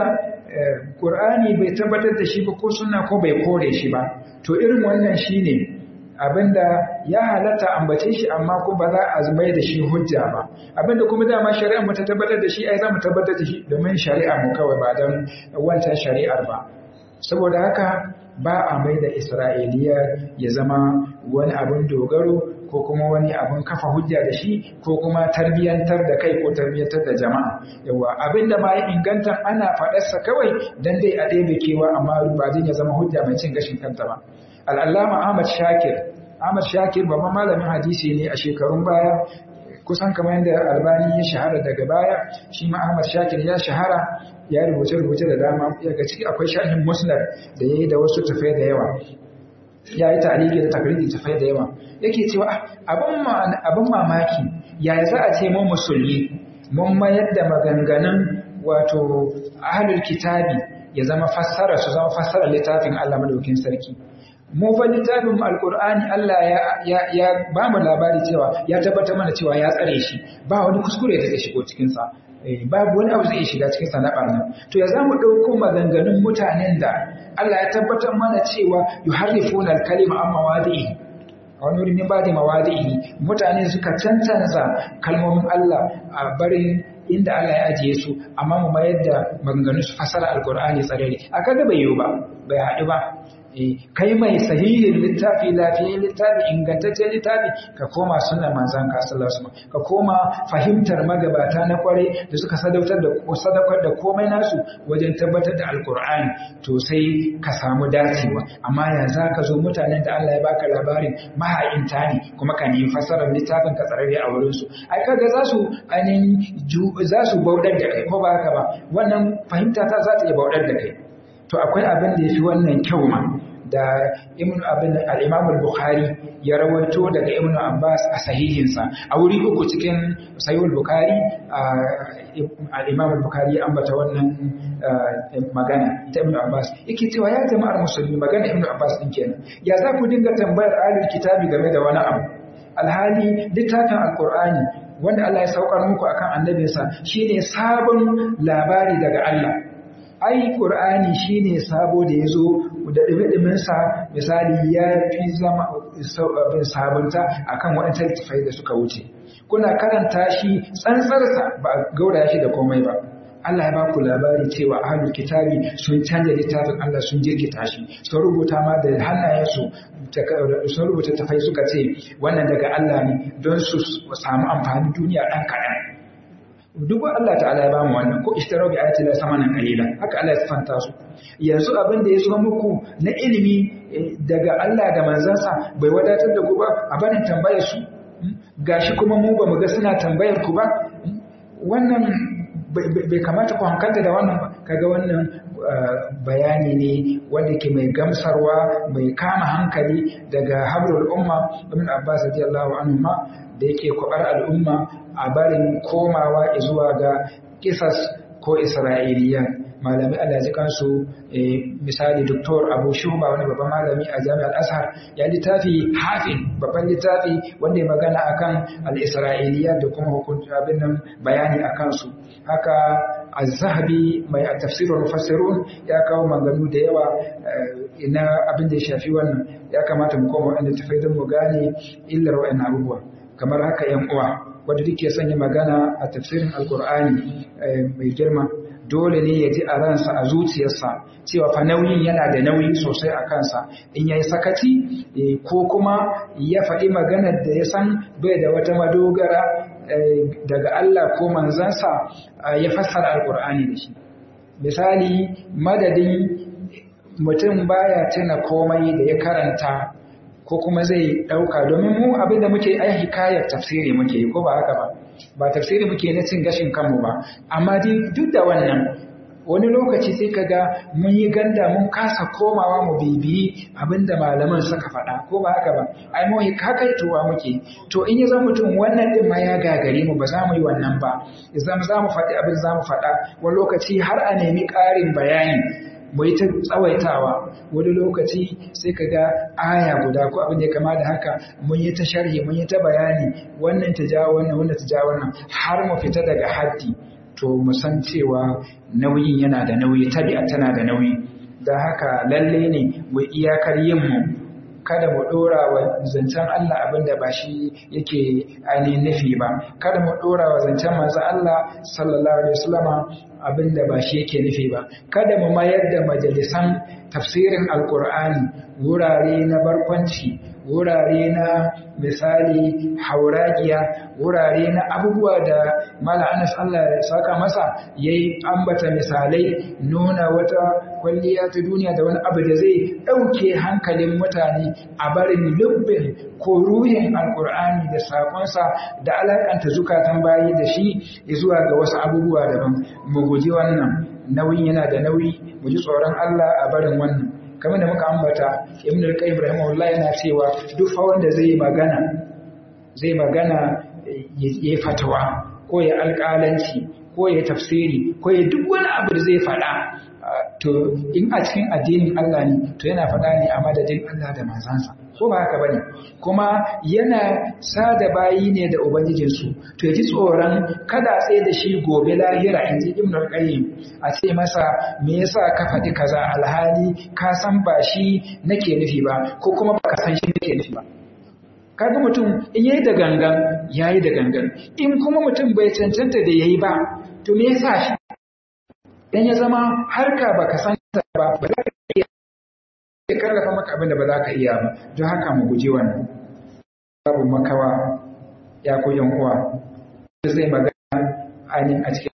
ƙur'ani bai tabbatar da shi ba ko suna ko bai kore shi ba to irin wannan shine abinda ya halatta ambace shi amma ko ba za a mai da shi hujja ba abinda kuma dama shari'a mu ta tabbatar da shi ai za mu tabbatar da shi domin shari'a mu kawai ba don wancan shari'ar ba saboda haka ba a mai da isra'iliya ya zama wani abin dogaro ko kuma wani abin kafa hujja da shi ko kuma tarbiyyantar da kai ko tarbiyyantar da jama'a yawa abinda ma ya inganta ana faɗarsa kawai dan dai a ɗebe kewa amma ba zai ya zama hujja mai cin gashin kanta ba al'allama ahmad shakir ahmad shakir babban malamin hadisi ne a shekarun baya kusan kamar yadda albani ya shahara daga baya shi ma ahmad shakir ya shahara ya rubuce-rubuce da dama daga ciki akwai sharhin musnad da ya yi da wasu tafai da yawa ya yi ta'aliki da takriri tafai da yawa yake cewa abin mamaki yaya za a ce mu musulmi mun mayar da maganganun wato ahlul kitabi ya zama fassara su zama fassara littafin Allah madaukin sarki mu fa littafin alqur'ani Allah ya ya, ya ba mu labari cewa ya tabbatar mana cewa ya tsare shi ba wani kuskure da zai shigo cikin sa babu wani abu zai shiga cikin sa na barna to ya zamu dauko maganganun mutanen da Allah ya tabbatar mana cewa yuharrifuna al-kalima amma wadi'i a wani wurin ba da mawadi'i mutane suka cancanza kalmomin Allah a barin inda Allah ya ajiye su amma mu mayar da maganganu su fasara alkur'ani tsarere a kaga bai yiwu ba bai haɗu ba kai mai sahihin littafi lafiyayyen littafi ingantaccen littafi ka koma sunan manzan ka sallallahu alaihi ka koma fahimtar magabata na kwarai da suka sadautar da sadaukar da komai nasu wajen tabbatar da alkur'ani to sai ka samu dacewa amma ya za ka zo mutanen da Allah ya baka labarin maha'inta ne kuma ka nemi fasarar littafin ka tsararre a wurin su ai kaga za su ainihin za su bauɗar da kai ko ba haka ba wannan fahimta ta za ta iya bauɗar da kai to akwai abin da ya fi wannan kyau ma da ibn abin al-imam al-bukhari ya rawaito daga ibn abbas a sahihinsa a wuri uku cikin sahih al-bukhari al-imam al-bukhari ya ambata wannan magana ta ibn abbas yake cewa ya jama'ar musulmi magana ibn abbas din kenan ya za ku dinga tambayar ahlul kitabi game da wani abu alhali littafin alqur'ani wanda Allah ya saukar muku akan annabinsa shine sabon labari daga Allah ai qur'ani shine sabo da yazo da dimi sa misali ya fi zama sabunta akan waɗannan littafai da suka wuce kuna karanta shi tsantsarsa ba gauraya shi da komai ba Allah ya ba ku labari cewa ahlul kitabi sun canja littafin Allah sun jirkita shi sun rubuta ma da hannayensu sun rubuta tafai suka ce wannan daga Allah ne don su samu amfani duniya ɗan kaɗan duk Allah ta'ala ya bamu wannan ko ishtarau bi ayati la samanan qalilan haka Allah ya sifanta su yanzu abin da ya zo muku na ilimi daga Allah da manzansa bai wadatar da ku ba a barin tambayar su gashi kuma mu ba mu ga suna tambayar ku ba wannan bai kamata ku hankalta da wannan ba kaga wannan bayani ne wanda ke mai gamsarwa mai kama hankali daga habrul umma ibn abbas radiyallahu anhu ma da yake kwabar al'umma a barin komawa zuwa ga kisas ko isra'iliya malami Allah ji kansu misali doktor Abu Shuba wani babban malami a Jami'ar Azhar ya littafi hafin babban littafi wanda ya magana akan al-isra'iliya da kuma hukunci abin nan bayani akan su haka az-zahabi mai tafsirul mufassirun ya kawo maganganu da yawa ina abin da ya shafi wannan ya kamata mu koma wanda tafai don mu gane illar wa'annan abubuwa kamar haka yan uwa wanda duke sanya magana a tafsirin alkur'ani mai girma dole ne ya ji a ransa a zuciyarsa cewa fa nauyin yana da nauyi sosai a kansa in yayi sakaci ko kuma ya faɗi maganar da ya san bai da wata madogara daga Allah ko manzansa ya fassara alkur'ani da shi misali madadin mutum baya tuna komai da ya karanta ko kuma zai ɗauka domin mu abin da muke ai hikayar tafsiri muke ko ba haka ba ba tafsiri muke na cin gashin kanmu ba amma duk da wannan wani lokaci sai ka ga mun yi ganda mun kasa komawa mu bibiyi abinda malaman suka faɗa ko ba haka ba ai mu hakaituwa muke to in ya zama mutum wannan din ma ya gagare mu ba za mu yi wannan ba idan za mu faɗi abin za mu faɗa wani lokaci har a nemi ƙarin bayani mu yi ta tsawaitawa wani lokaci sai ka ga aya guda ko abin da ya kama da haka mun yi ta sharhi mun yi ta bayani wannan ta ja wannan wannan ta ja wannan har mu fita daga haddi to mu san cewa nauyin yana da nauyi tabi'a tana da nauyi da haka lalle ne mu iyakar yin mu kada mu dora wa zancen Allah abinda ba shi yake ainihin nufi ba kada mu dora wa zancen manzo Allah sallallahu alaihi wasallama abinda ba shi yake nufi ba kada mu mayar da majalisan tafsirin alkur'ani wurare na barkwanci wurare na misali hauragiya wurare na abubuwa da mala anas Allah ya saka masa yayi ambata misalai nuna wata kwalliya ta duniya da wani abu da zai ɗauke hankalin mutane a barin lubbin ko ruhin alkur'ani da sakonsa da alakanta zukatan bayi da shi zuwa ga wasu abubuwa daban mu guji wannan nauyin yana da nauyi mu ji tsoron Allah a barin wannan kamar da muka ambata ibn al-qayyim rahimahullah yana cewa duk fa wanda zai magana zai magana yayi fatawa ko ya alƙalanci ko ya tafsiri ko ya duk wani abu da zai faɗa to in a cikin addinin Allah ne to yana faɗa ne a madadin Allah da manzansa ko ba haka bane kuma yana sada bayi ne da ubangijinsu to yaji tsoron kada tsaye da shi gobe lahira in ji ibnu qayyim a ce masa me yasa ka faɗi kaza alhali ka san ba shi nake nufi ba ko kuma baka san shi nake nufi ba kaga mutum in yayi da gangan yayi da gangan in kuma mutum bai cancanta da yayi ba to me yasa shi dan ya zama harka baka san ta ba ba za ka iya ya karrafa maka abin da ba za ka iya ba don haka mu guji wannan babu makawa ya ko yan uwa zai magana ainihin a cikin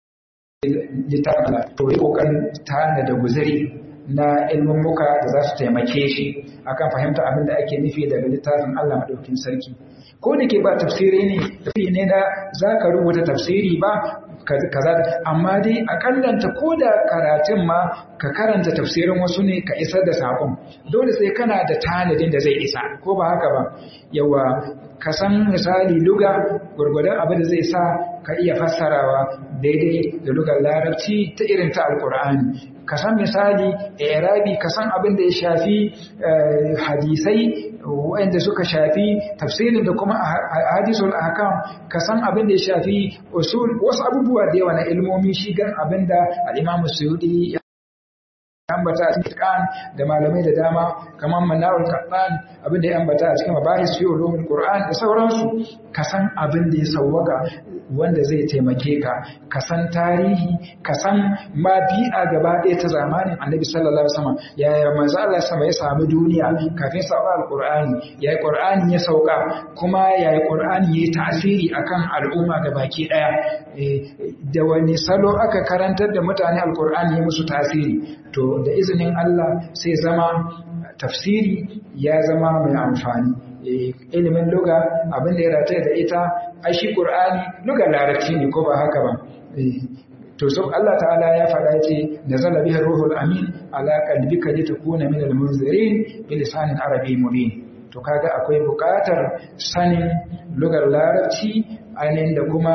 littafin to yi kokarin tana da guzuri na ilmin muka da za su taimake shi akan fahimta abin da ake nufi daga littafin Allah madaukin sarki ko da ke ba tafsiri ne tafi ne da za ka rubuta tafsiri ba kaza amma dai akallanta ko da karatun ma ka karanta tafsirin wasu ne ka isar da sakon dole sai kana da tanadin da zai isa ko ba haka ba yawa ka san misali luga gurgudan abin da zai sa ka iya fassarawa daidai da lugar larabci ta irin ta alkur'ani ka san misali irabi ka san abin da ya shafi hadisai wanda suka shafi tafsirin da kuma hadisul ahkam ka san abin da ya shafi usul wasu abubuwa da yawa na ilmomi shi gan abin da al-Imam Suyuti ya ambata a cikin Qur'an da malamai da dama kamar Manarul Qur'an abin da ya ambata a cikin mabahis fi ulumul Qur'an da sauransu ka san abin da ya sawwaka wanda zai taimake ka ka san tarihi ka san ma bi'a gaba ɗaya ta zamanin Annabi sallallahu alaihi wasallam yaya manzo Allah sama ya samu duniya kafin sauka alqur'ani yayi qur'ani ya sauka kuma yayi qur'ani yayi tasiri akan al'umma gabaki ɗaya da wani salo aka karantar da mutane alqur'ani ya musu tasiri to da izinin Allah sai zama tafsiri ya zama mai amfani ilimin luga abin da ya rataya da ita a shi ƙur'ani luga larabci ne ko ba haka ba to so Allah ta'ala ya faɗa ce nazala bihi ruhul amin ala qalbika litakuna min almunzirin bi lisanin arabi mubin to kaga akwai buƙatar sanin lugar larabci ainihin da kuma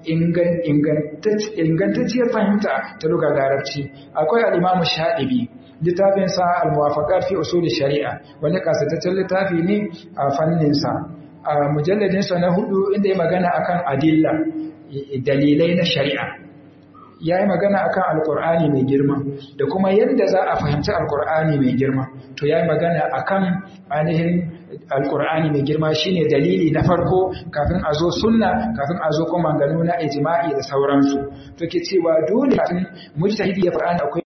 ingantacciyar fahimta ta lugar larabci akwai al'imamu shaɗibi littafinsa al-muwafaqat fi usul shari'a wani kasataccen littafi ne a fanninsa a mujalladinsa na hudu inda ya magana akan adilla dalilai na shari'a ya yi magana akan alkur'ani mai girma da kuma yadda za a fahimci alkur'ani mai girma to ya yi magana akan ainihin alkur'ani mai girma shine dalili na farko kafin a zo sunna kafin a zo kuma gano na ijma'i da sauransu to ke cewa dole kafin mujtahidi ya faɗa akwai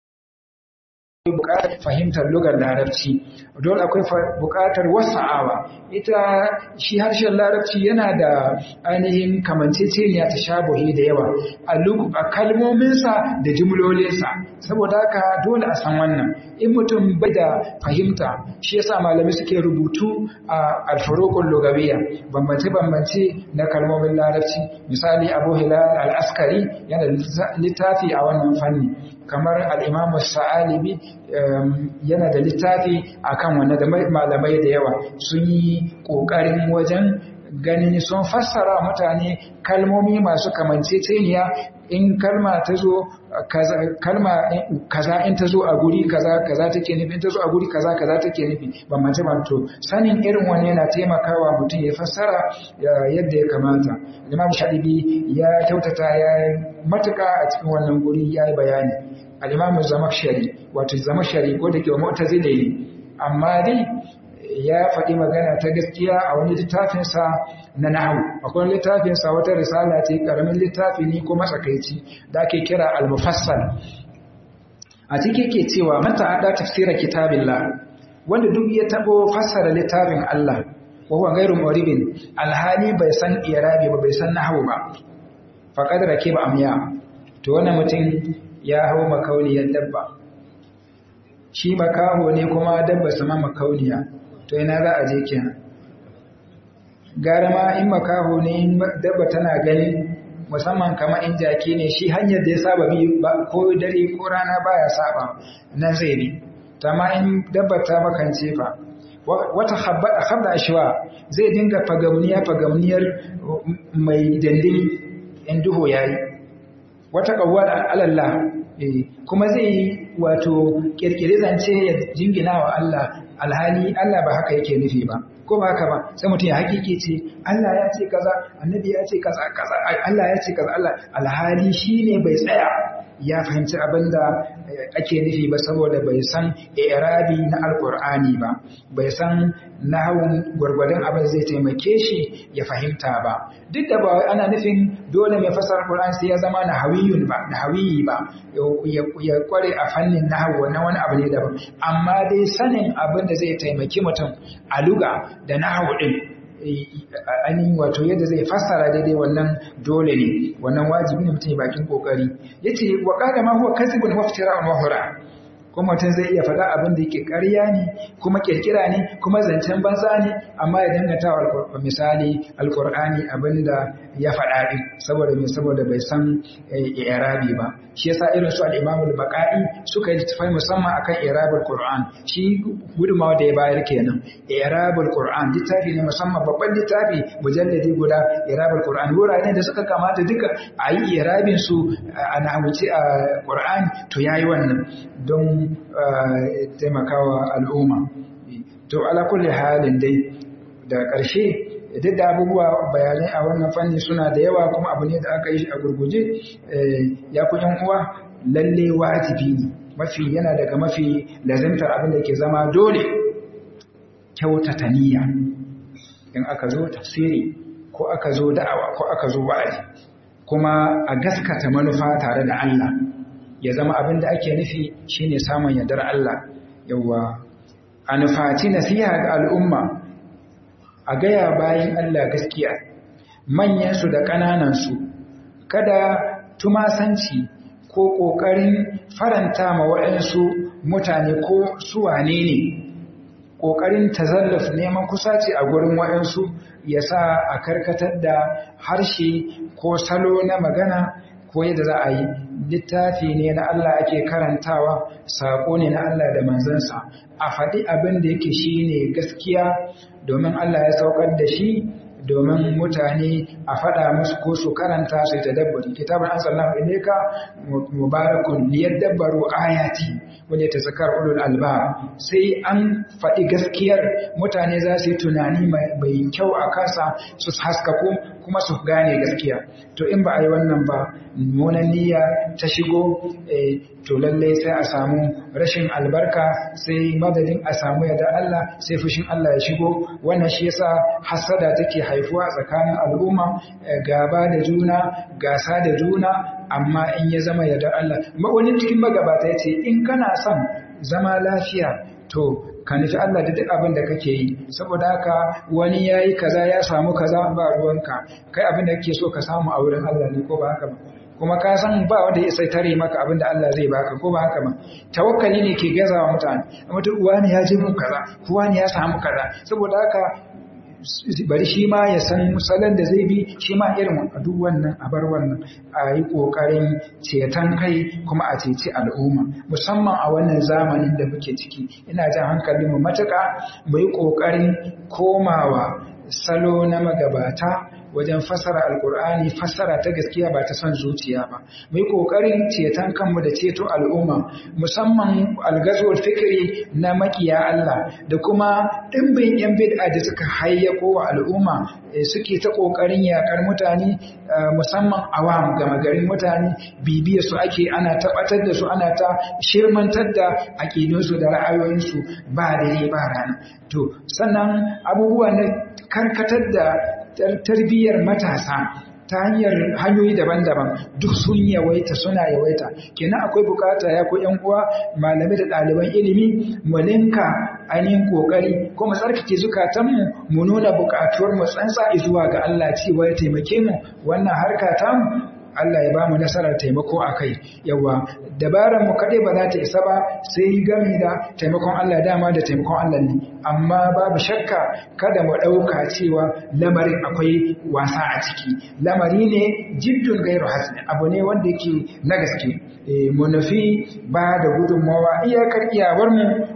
buƙatar fahimtar lugar larabci dole akwai buƙatar wasa'awa ita shi harshen larabci yana da ainihin kamanceceniya ta shabuhi da yawa a kalmominsa da jumlolinsa saboda haka dole a san wannan in mutum bai da fahimta shi yasa malami suke rubutu a alfarokun lugawiya bambance-bambance na kalmomin larabci misali abu hilal al-askari yana littafi a wannan fanni kamar al'imamu sa'alibi yana da littafi a kan wanda da malamai da yawa sun yi ƙoƙarin wajen ganin sun fassara mutane kalmomi masu kamanceceniya in kalma ta zo kalma kaza in ta zo a guri kaza kaza take nufi in ta zo a guri kaza kaza take nufi bambance to sanin irin wani yana taimakawa mutum ya fassara yadda ya kamata imam shadibi ya kyautata ya matuka a cikin wannan guri ya yi bayani al-imam zamakshari wato zamakshari ko da ke mu'tazila ne amma dai ya faɗi magana ta gaskiya a wani littafinsa na nahu akwai littafinsa wata risala ce ƙaramin littafi ne ko matsakaici da ake kira al-mufassal a ciki ke cewa man ta'adda tafsira kitabillah wanda duk ya tabo fassara littafin Allah wa huwa ghairu muribin alhali bai san irabi ba bai san nahwu ba faqad rakiba amya to wannan mutum ya hau makauniyar dabba shi makaho ne kuma dabba sama makauniya to ina za a je kenan gara ma in makaho ne dabba tana gani musamman kama in jaki ne shi hanyar da ya saba bi ko dare ko rana baya saba nan zai bi ma in dabba ta makance fa wata habba ashwa zai dinga fagamniya fagamniyar mai dandini in duhu yayi wata kawwal alallah kuma zai yi wato kirkiri zance ya jingina wa Allah alhali Allah ba haka yake nufi ba ko ba haka ba sai mutum ya hakiki ce Allah ya ce kaza annabi ya ce kaza kaza Allah ya ce kaza Allah alhali shine bai tsaya ya fahimci abin da ake nufi ba saboda bai san irabi na alkur'ani ba bai san nahawun gwargwadon abin zai taimake shi ya fahimta ba duk da ba ana nufin dole mai fasar alkur'ani sai ya zama nahawiyun ba nahawiyi ba ya kware a fannin nahawu na wani abu ne daban amma dai sanin abin da zai taimaki mutum a luga da nahawu din ainihin wato yadda zai fassara daidai wannan dole ne wannan wajibi ne mutum bakin kokari yace wa qala ma huwa kasibun wa iftira'un wa hura kuma mutum zai iya faɗa abin da yake ƙarya ne kuma kirkira ne kuma zancen banza ne amma ya danganta wa misali alqur'ani abin da ya faɗa din saboda me saboda bai san i'rabi ba shi yasa irin su al-Imam al-Baqai suka yi tafai musamman akan i'rabul Qur'an shi gudumawa da ya bayar kenan i'rabul Qur'an littafi ne musamman babban littafi mujalladi guda i'rabul Qur'an wurare da suka kamata duka a yi i'rabin su a nahwuci a Qur'an to yayi wannan don taimakawa al'umma to ala kulli halin dai da ƙarshe duk da abubuwa bayanai a wannan fanni suna da yawa kuma abu ne da aka yi a gurguje ya ku yan uwa lalle wajibi ne mafi yana daga mafi lazimtar abin da ke zama dole kyautata niyya in aka zo tafsiri ko aka zo da'awa ko aka zo wa'azi kuma a gaskata manufa tare da Allah ya zama abin da ake nufi shine samun yardar Allah yawa a nufaci nasiha ga al'umma a gaya bayan Allah gaskiya manyansu da ƙananansu kada tumasanci ko ƙoƙarin faranta ma waɗansu mutane ko suwane ne ƙoƙarin tazallaf neman kusaci a gurin waɗansu ya sa a karkatar da harshe ko salo na magana ko yadda za a yi littafi ne na Allah ake karantawa saƙo ne na Allah da manzansa a faɗi abin da yake shi ne gaskiya domin Allah ya saukar da shi domin mutane a faɗa musu ko su karanta su ta dabbari kitabun an sallahu ilaika mubarakun liyadabbaru ayati wanda ta zakar ulul alba sai an faɗi gaskiyar mutane za su yi tunani mai kyau a kansa su haskaku kuma su gane gaskiya to in ba a yi wannan ba munan niyya ta shigo to lallai sai a samu rashin albarka sai madadin a samu yadda Allah sai fushin Allah ya shigo wannan shi yasa hasada take haifuwa tsakanin al'umma gaba da juna gasa da juna amma in ya zama yadda Allah wani cikin magabata ya ce in kana son zama lafiya to ka nufi Allah da duk abin da kake yi saboda haka wani ya yi kaza ya samu kaza ba ruwanka kai abin da kake so ka samu a wurin Allah ne ko ba haka ba kuma ka san ba wanda ya sai tare maka abin da Allah zai baka ko ba haka ba tawakkali ne ke gazawa mutane mutum uwa ne ya ji mun kaza uwa ne ya samu kaza saboda haka bari shi ma ya san salon da zai bi shi ma irin duk wannan a bar wannan a yi ƙoƙarin ceton kai kuma a ceci al'umma musamman a wannan zamanin da muke ciki ina jan hankalin mu matuƙa mu yi ƙoƙarin komawa salo na magabata wajen fassara alkur'ani fassara ta gaskiya ba ta son zuciya ba mu yi kokarin ceton kanmu da ceto al'umma musamman algazwar fikiri na makiya Allah da kuma dimbin yan bid'a da suka hayyako wa al'umma suke ta kokarin yakar mutane musamman awam gama garin mutane bibiya su ake ana tabbatar da su ana ta shirmantar da aƙidunsu da ra'ayoyinsu ba dare ba rana to sannan abubuwa na karkatar da tarbiyyar matasa ta hanyar hanyoyi daban-daban duk sun yawaita suna yawaita kenan akwai bukata ya ko yan uwa malami da ɗaliban ilimi mu linka ainihin kokari ko mu tsarkake zukatanmu mu nuna bukatuwar mu tsantsa zuwa ga Allah cewa ya taimake mu wannan harka ta mu Allah ya ba mu nasarar taimako a kai yawa dabarar mu kaɗai ba za ta isa ba sai gami da taimakon Allah dama da taimakon Allah ne amma babu shakka kada mu ɗauka cewa lamarin akwai wasa a ciki lamari ne jiddun gairu hasni abu ne wanda yake na gaske mu nufi ba da gudunmawa iyakar iyawar mu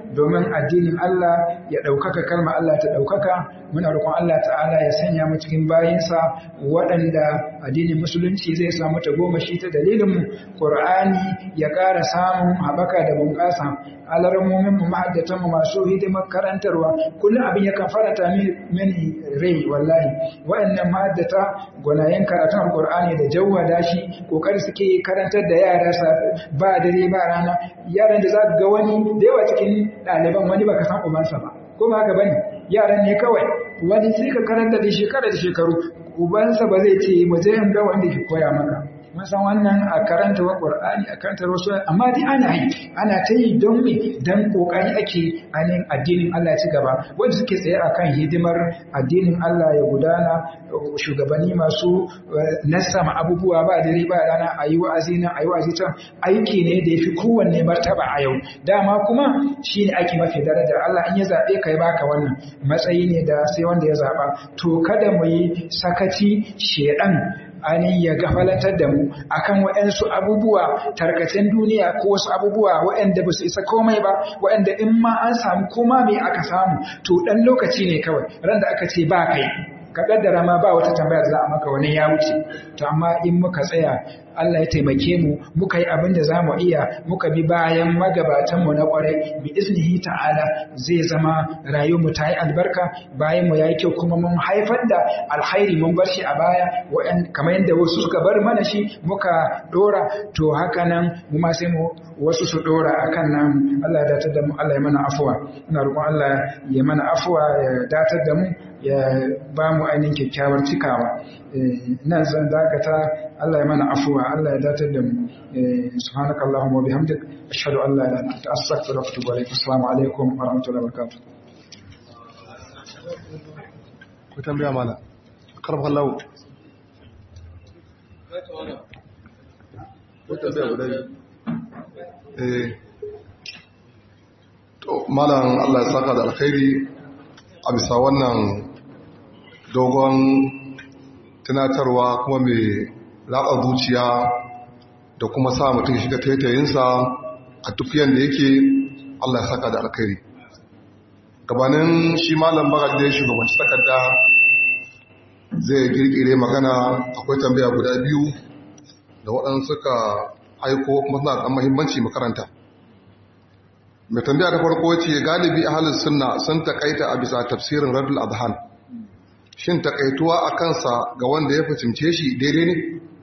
domin addinin Allah ya ɗaukaka kalma Allah ta ɗaukaka muna roƙon Allah ta'ala ya sanya mu cikin bayinsa waɗanda addinin musulunci zai samu ta goma shi ta dalilin mu Qur'ani ya ƙara samun habaka da bunƙasa alarmomin mu mahaddatan mu masu hidimar karantarwa kullum abin yakan faranta mini rai wallahi waɗannan mahaddata gwanayen karatun Qur'ani da jawwada shi kokari suke karantar da yara ba dare ba rana yaran da za ga wani da yawa cikin ɗaliban wani baka san ubansa ba ko ba haka bane yaran ne kawai wani sai ka karanta da shekara da shekaru ubansa ba zai ce mu je in ga wanda ke koya maka mun san wannan a karanta wa Qur'ani a karanta wasu amma dai ana yi ana ta yi don me dan kokari ake anin addinin Allah ci gaba wanda suke tsaye akan hidimar addinin Allah ya gudana shugabanni masu nasama abubuwa ba dare ba rana ayi wa'azi nan ayi wa'azi can aiki ne da yafi kowanne martaba a yau dama kuma shine aiki mafi daraja Allah in ya zabe kai baka wannan matsayi ne da sai wanda ya zaba to kada mu yi sakaci shedan ainihin ya gafalantar da mu akan waɗansu abubuwa tarkacen duniya ko wasu abubuwa waɗanda ba su isa komai ba waɗanda in ma an samu koma me aka samu to ɗan lokaci ne kawai ran da aka ce ba kai ka kaddara ma ba wata tambaya da za a maka wani ya wuce to amma in muka tsaya Allah ya taimake mu muka yi abin da zamu iya muka bi bayan magabatan mu na kwarai bi iznihi ta'ala zai zama rayuwar mu ta yi albarka bayan mu yayi kyau kuma mun haifar da alkhairi mun bar shi a baya kamar yadda wasu suka bar mana shi muka dora to haka nan mu ma sai mu wasu su dora akan nan Allah ya datar da mu Allah ya mana afuwa ina roƙon Allah ya mana afuwa ya datar da mu ya ba mu ainihin kyakkyawar cikawa nan zan dakata Allah ya mana afuwa Allah ya datar da mu subhanaka allahumma wa bihamdik ashhadu an la ilaha illa anta astaghfiruka wa atubu ilaik assalamu alaikum wa rahmatullahi wa barakatuh ku tambaya mana karfa Allah ko tambaya guda eh to malam Allah ya saka da alkhairi a bisa wannan dogon tunatarwa kuma mai ratsa zuciya da kuma sa mutum shiga taitayinsa a tufiyan da yake Allah ya saka da alkhairi gabanin shi malam bagar da ya shugabanci takarda zai girgire magana akwai tambaya guda biyu da waɗansu suka aiko kuma suna da mahimmanci makaranta mai tambaya da farko ce galibi a halin sunna sun takaita a bisa tafsirin radul adhan shin takaituwa a kansa ga wanda ya fahimce shi daidai ne?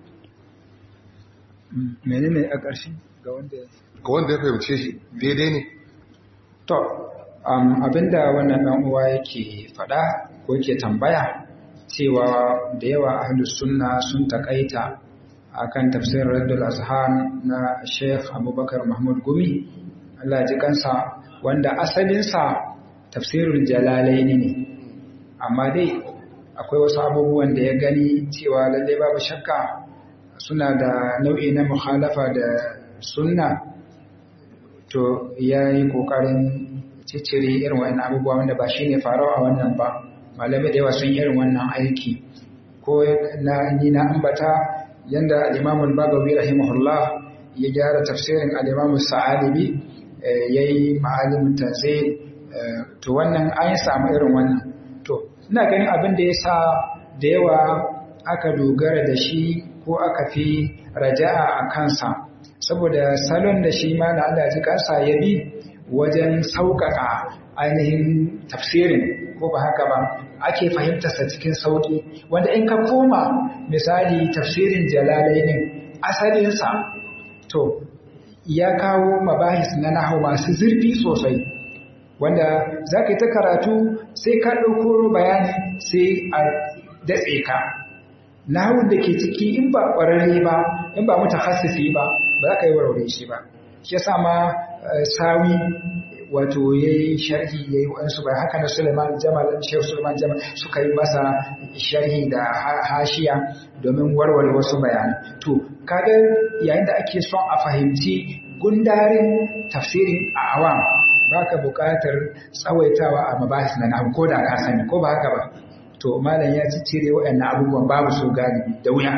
menene a ƙarshe ga wanda ga wanda ya fahimce shi daidai ne? to abinda wannan ɗan uwa yake faɗa ko yake tambaya cewa da yawa ahlus sunna sun takaita akan tafsirin raddul azhan na Sheikh Abubakar Mahmud Gumi Allah ji kansa wanda asalinsa tafsirul jalalaini ne amma dai akwai wasu abubuwan da ya gani cewa lalle babu shakka suna da nau'i na mukhalafa da sunna to ya yi ƙoƙarin ciccire irin wa'in abubuwa wanda ba shi ne faruwa a wannan ba malamai da yawa sun irin wannan aiki ko na ni na ambata yanda al-imamul bagawi rahimahullah ya gyara tafsirin al-imamul sa'alibi yayi ma'alimin tanzil to wannan an samu irin wannan to ina ganin abin da yasa da yawa aka dogara da shi ko aka fi raja'a a kansa saboda salon da shi ma na Allah ji kansa ya bi wajen sauƙaƙa ainihin tafsirin ko ba haka ba ake fahimtarsa cikin sauƙi wanda in ka koma misali tafsirin jalalainin asalinsa to ya kawo mabahis na nahu masu zurfi sosai wanda za ka yi ta karatu sai ka ɗauko bayani sai a datse ka nahun da ke ciki in ba ƙwararre ba in ba mutu hasisi ba ba za ka yi warware shi ba shi ya ma sawi wato ya yi sharhi ya yi waɗansu bai haka na suleiman jamal shehu suleiman jamal suka yi masa sharhi da hashiya domin warware wasu bayani to kaga yayin da ake son a fahimci gundarin tafsirin a awam ba ka buƙatar tsawaitawa a mabahis na nahu ko da ka sani ko ba haka ba to malam ya ci cire waɗannan abubuwan babu su galibi da wuya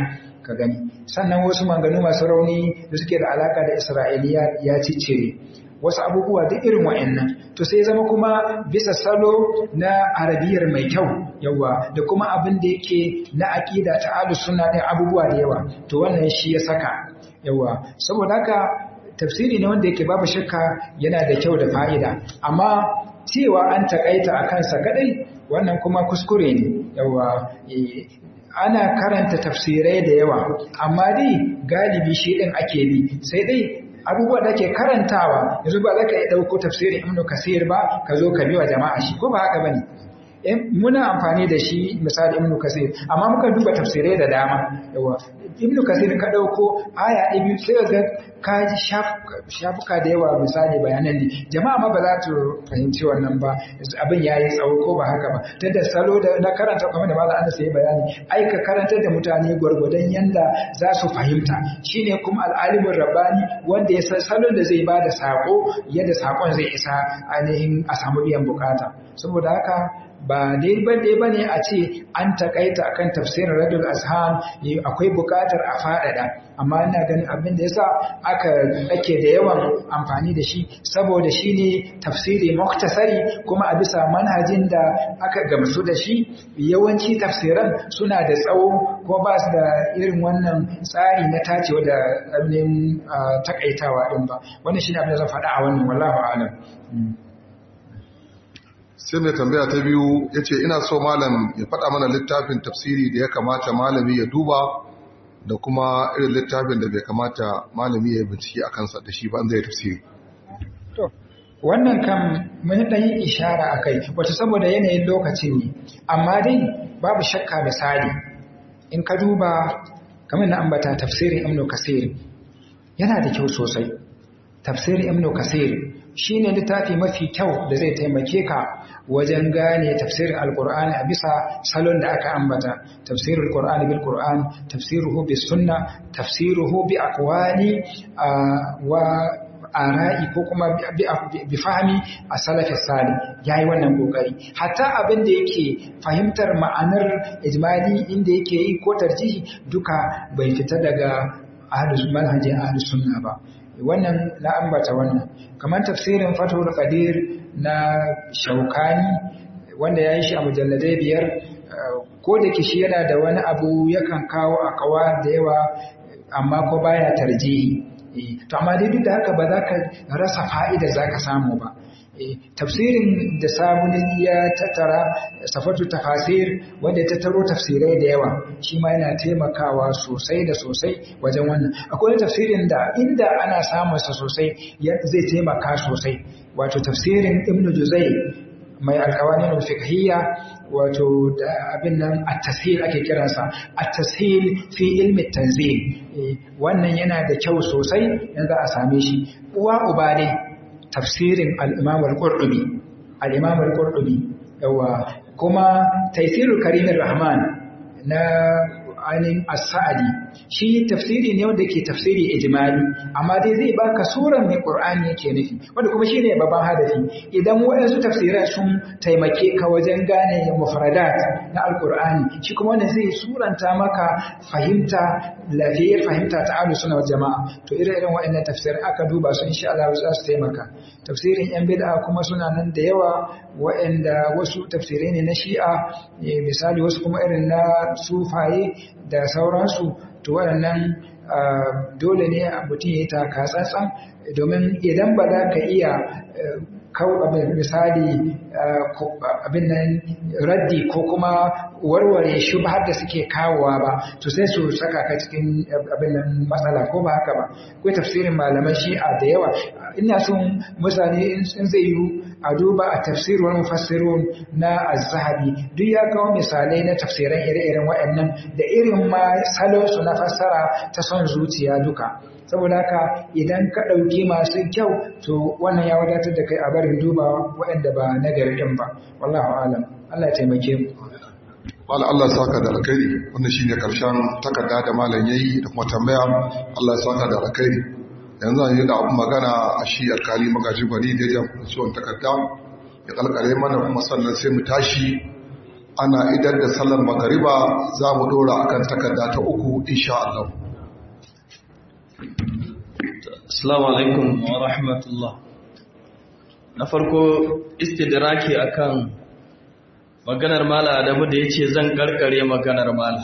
ka gani sannan wasu manganu masu rauni da suke da alaka da isra'iliya ya ciccire wasu abubuwa duk irin wa'annan to sai zama kuma bisa salo na arabiyar mai kyau yawa da kuma abin da yake na aqida ta ahlus sunna din abubuwa da yawa to wannan shi ya saka yawa saboda haka tafsiri ne wanda yake babu shakka yana da kyau da fa'ida amma cewa an takaita a kansa kadai wannan kuma kuskure ne yawa ana karanta tafsirai da yawa amma dai galibi shi din ake bi sai dai abubuwa da ke karantawa yanzu ba za ka yi ɗauko tafsirin ibnu kasir ba ka zo ka biwa jama'a shi ko ba haka bane muna amfani da shi misali ibnu kasir amma muka duba tafsirai da dama yawa ibnu kasir ka ɗauko aya ɗaya biyu sai ga ka shafuka da yawa misali bayanan ne jama'a ma ba za ta fahimci wannan ba abin ya yi tsawo ko ba haka ba ta da salo da na karanta kamar da malam Anas ya bayani ai ka karantar da mutane gwargwadon yanda za su fahimta shine kuma al'alimin rabbani wanda ya san salon da zai bada sako yadda sakon zai isa ainihin a samu biyan bukata saboda haka ba dai ba dai bane a ce an takaita akan tafsirin radul azham akwai bukatar a faɗaɗa amma ina ganin abin da yasa aka ake da yawan amfani da shi saboda shine tafsiri muktasari kuma a bisa manhajin da aka gamsu da shi yawanci tafsiran suna da tsawo ko ba su da irin wannan tsari na tacewa da abin takaitawa din ba wannan shine abin da zan faɗa a wannan wallahu a'lam sai mai tambaya ta biyu ya ce ina so malam ya faɗa mana littafin tafsiri da ya kamata malami ya duba da kuma irin littafin da bai kamata malami ya bincike a kansa da shi ba zai tafsiri. To, wannan kan mun ɗan yi ishara a kai, wata saboda yanayin lokaci ne, amma dai babu shakka misali, in ka duba kamar na ambata tafsirin Ibn Kasir yana da kyau sosai. Tafsirin Ibn Kasir shi ne littafi mafi kyau da zai taimake ka wajen gane tafsirin alkur'ani a bisa salon da aka ambata tafsirin alkur'ani bil qur'an tafsiruhu bis sunna tafsiruhu bi aqwali wa ara'i ko kuma bi fahmi a salafi sali yayi wannan kokari hatta abin da yake fahimtar ma'anar ijmali inda yake yi ko tarjihi duka bai fita daga ahlus manhajin ahlus sunna ba wannan na ambata wannan kamar tafsirin fatul qadir na shaukani wanda ya yi shi a mujalladai biyar ko da kishi yana da wani abu yakan kawo akawa da yawa amma ko baya tarjihi to amma dai duk da haka ba za ka rasa fa'ida za ka samu ba tafsirin da sabuni ya tattara safatu tafasir wanda ya tattaro tafsirai da yawa shi ma yana taimakawa sosai da sosai wajen wannan akwai tafsirin da inda ana samun sa sosai zai taimaka sosai wato tafsirin ibn juzai mai alkawanin fiqhiyya wato da abin nan at-tashil ake kiransa at-tashil fi ilmi tanzil wannan yana da kyau sosai yanzu a same shi uwa uba ne tafsirin al'imam al'urɗubi al'imam al'urɗubi yawa kuma taisirul karimin rahman na ainihin as-sa'adi shi tafsiri ne wanda ke tafsiri ijmali amma dai zai baka suran mai qur'ani yake nufi wanda kuma shine babban hadafi idan wayansu tafsirai sun taimake ka wajen gane mufradat na alqur'ani shi kuma wannan zai suranta maka fahimta lafiyar fahimta ta ahlus sunna wal jamaa to ire-iren waɗannan tafsirai aka duba su insha Allah za su taimaka tafsirin yan bid'a kuma suna nan da yawa waɗanda wasu tafsirai ne na shi'a misali wasu kuma irin na sufaye da sauransu to waɗannan dole ne mutum ya yi taka tsantsan domin idan ba za ka iya misali abin nan raddi ko kuma warware shubhar da suke kawowa ba to sai su saka ka cikin abin nan matsala ko ba haka ba akwai tafsirin malaman shi'a da yawa ina son mutane in zai yi a duba a tafsirwar mufassirun na az-zahabi duk ya kawo misalai na tafsiran ire-iren waɗannan da irin ma salonsu na fassara ta son zuciya duka saboda haka idan ka ɗauki masu kyau to wannan ya wadatar da kai a barin duba waɗanda ba na ɗin ba wallahu alam Allah ya taimake mu Mala Allah saka da alkhairi wannan shine karshen takarda da malam yayi da kuma tambaya Allah ya saka da alkhairi yanzu an yi da abun magana a shi alkali magaji gwani da ya ciwon takarda ya kalkare mana kuma sannan sai mu tashi ana idar da sallar magariba za mu dora akan takarda ta uku insha Allah Assalamu alaikum wa rahmatullah na farko istidraki akan maganar mala adamu da yace zan karkare maganar mala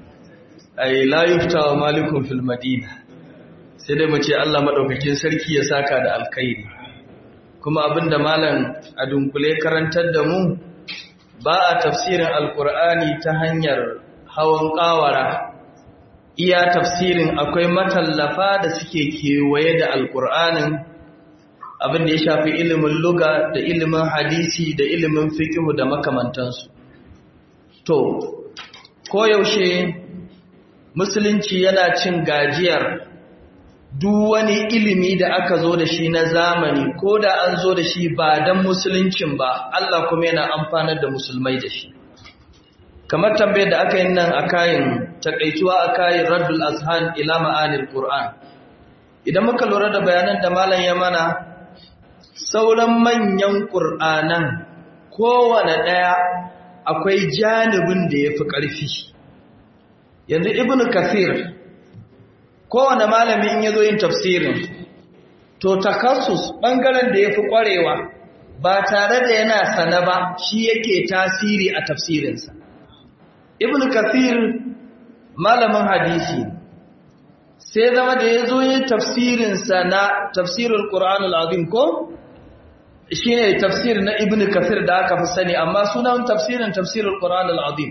ai la yufta wa malikum fil madina sai dai mu ce Allah madaukakin sarki ya saka da alkhairi kuma abinda malam a dunkule karantar da mu ba a tafsirin alkur'ani ta hanyar hawan kawara iya tafsirin akwai matallafa da suke kewaye da alkur'anin abin da ya shafi ilimin luga da ilimin hadisi da ilimin fikihu da makamantansu to koyaushe musulunci yana cin gajiyar duk wani ilimi da aka zo da shi na zamani ko da an zo da shi ba don musuluncin ba Allah kuma yana amfanar da musulmai da shi kamar tambayar da aka yi nan a kayan takaituwa a kayan raddul azhan ila ma'anil qur'an idan muka lura da bayanan da malam ya mana sauran manyan qur'anan kowane daya akwai janibin da yafi ƙarfi yanzu ibnu kathir kowane malami in yazo yin tafsirin to takassus bangaren da yafi ƙwarewa ba tare da yana sana ba shi yake tasiri a tafsirinsa ibn kathir malamin hadisi sai zama da ya zo yin tafsirinsa na tafsirul qur'an al-azim ko shine tafsir na ibn kathir da aka fi sani amma sunan tafsirin tafsirul qur'an al-azim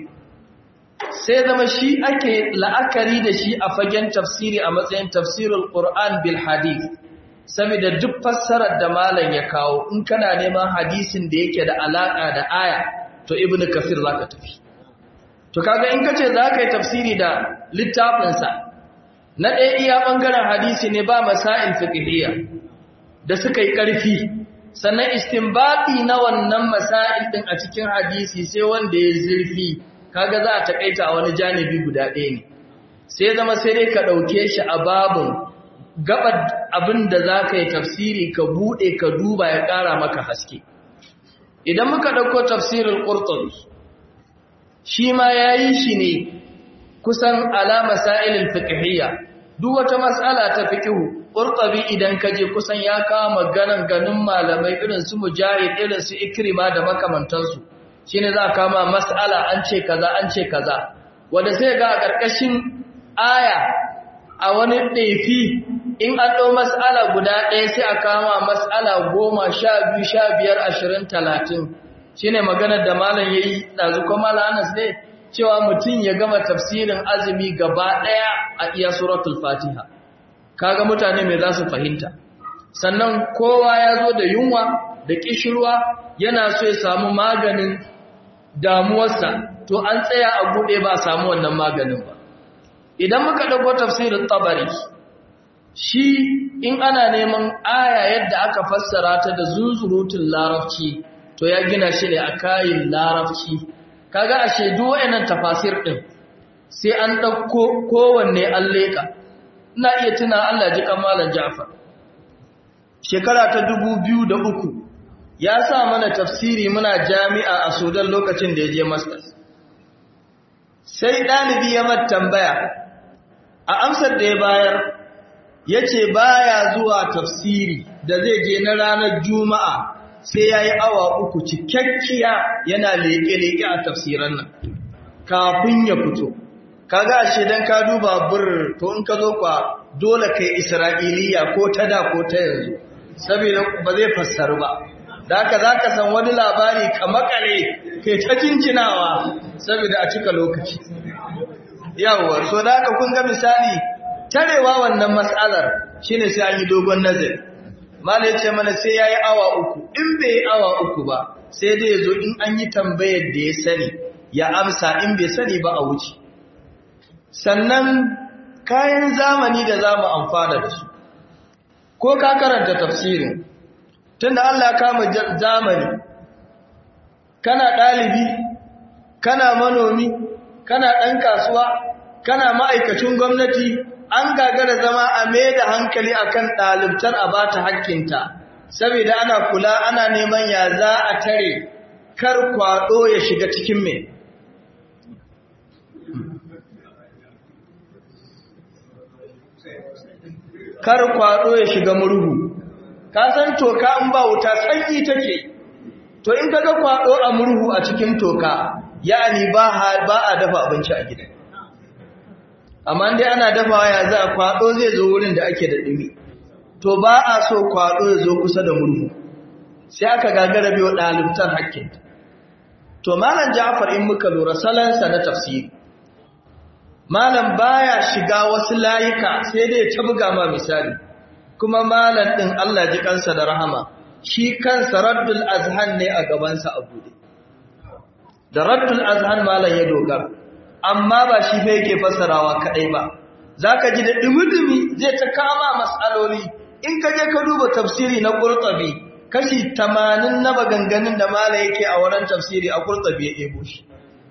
sai zama shi ake la'akari da shi a fagen tafsiri a matsayin tafsirul qur'an bil hadith saboda duk fassarar da malam ya kawo in kana neman hadisin da yake da alaka da aya to ibn kathir zaka tafi To kaga in kace za ka yi tafsiri da littafinsa, na ɗaya iya ɓangaren hadisi ne ba masail fiqhiyya da suka yi ƙarfi, sannan istinbati na wannan masail ɗin a cikin hadisi sai wanda ya zurfi, kaga za a taƙaita a wani janibi guda ɗaya ne. Sai zama sai dai ka ɗauke shi a babun gabar abin da za ka yi tafsiri ka buɗe ka duba ya ƙara maka haske. Idan muka ɗauko tafsirin Qurtubi, shi ma ya yi shi ne kusan alama sa'ilin fiƙihiyya duk wata matsala ta fiƙihu ƙurƙabi idan ka je kusan ya kama ganin ganin malamai irin su mujahid irin su ikrima da makamantansu shi ne za a kama matsala an ce kaza an ce kaza wanda sai ga a ƙarƙashin aya a wani ɗaifi in an ɗau matsala guda ɗaya sai a kama matsala goma sha biyu sha biyar ashirin talatin shi ne maganar da malam ya yi ɗazu ko malam anas ne cewa mutum ya gama tafsirin azumi gaba ɗaya a iya suratul fatiha kaga mutane mai za su fahimta sannan kowa ya zo da yunwa da ƙishirwa yana so ya samu maganin damuwarsa to an tsaya a buɗe ba a samu wannan maganin ba idan muka ɗauko tafsirin tabari shi in ana neman aya yadda aka fassara ta da zunzurutun larabci to ya gina shi ne a kayin larabci kaga a shaidu wa'annan tafasir din sai an dauko kowanne an leka ina iya tuna Allah ji kamalan Ja'far shekara ta 2003 ya sa mana tafsiri muna jami'a a Sudan lokacin da ya je masters sai dalibi ya mata tambaya a amsar da ya bayar yace baya zuwa tafsiri da zai je na ranar juma'a sai ya yi awa uku cikakkiya yana leƙe-leƙe a tafsiran nan kafin ya fito kaga ashe dan ka duba bir to in ka zo kwa dole kai isra'iliya ko ta da ko ta yanzu saboda ba zai fassaru ba da haka zaka san wani labari ka makale kai ta cincinawa saboda a cika lokaci yawa so da haka kun ga misali tarewa wannan mas'alar shine sai an yi dogon nazari Malai ce mana sai ya yi awa uku, in bai yi awa uku ba, sai dai ya zo in an yi tambayar da ya sani, ya amsa in bai sani ba a wuce. Sannan kayan zamani da za mu amfana da su, ko ka karanta tafsirin, tun da Allah kama zamani, kana ɗalibi, kana manomi, kana ɗan kasuwa, kana ma'aikacin gwamnati, an gagara zama a mai da hankali akan ɗalibtar a ba ta hakkinta saboda ana kula ana neman ya za a tare kar kwaɗo ya shiga cikin mai kar kwado ya shiga murhu ka san toka in ba wuta sanyi take to in kaga kwado a murhu a cikin toka yani ba ba a dafa abinci a gidan amma dai ana dafawa ya za kwado zai zo wurin da ake da dumi to ba a so kwado ya zo kusa da murhu sai aka gagara biyo dalibtar hakkin to malam Ja'far in muka lura salansa na tafsiri malam baya shiga wasu layuka sai dai ta buga ma misali kuma malam din Allah ji kansa da rahama shi kansa raddul azhan ne a gabansa a bude da raddul azhan malam ya dogara amma ba shi fa yake fassarawa kadai ba zaka ji da dumi-dumi zai ta kama mas'aloli in ka je ka duba tafsiri na Qurtubi kashi 80 na maganganun da malam yake a wurin tafsiri a Qurtubi ya ebo shi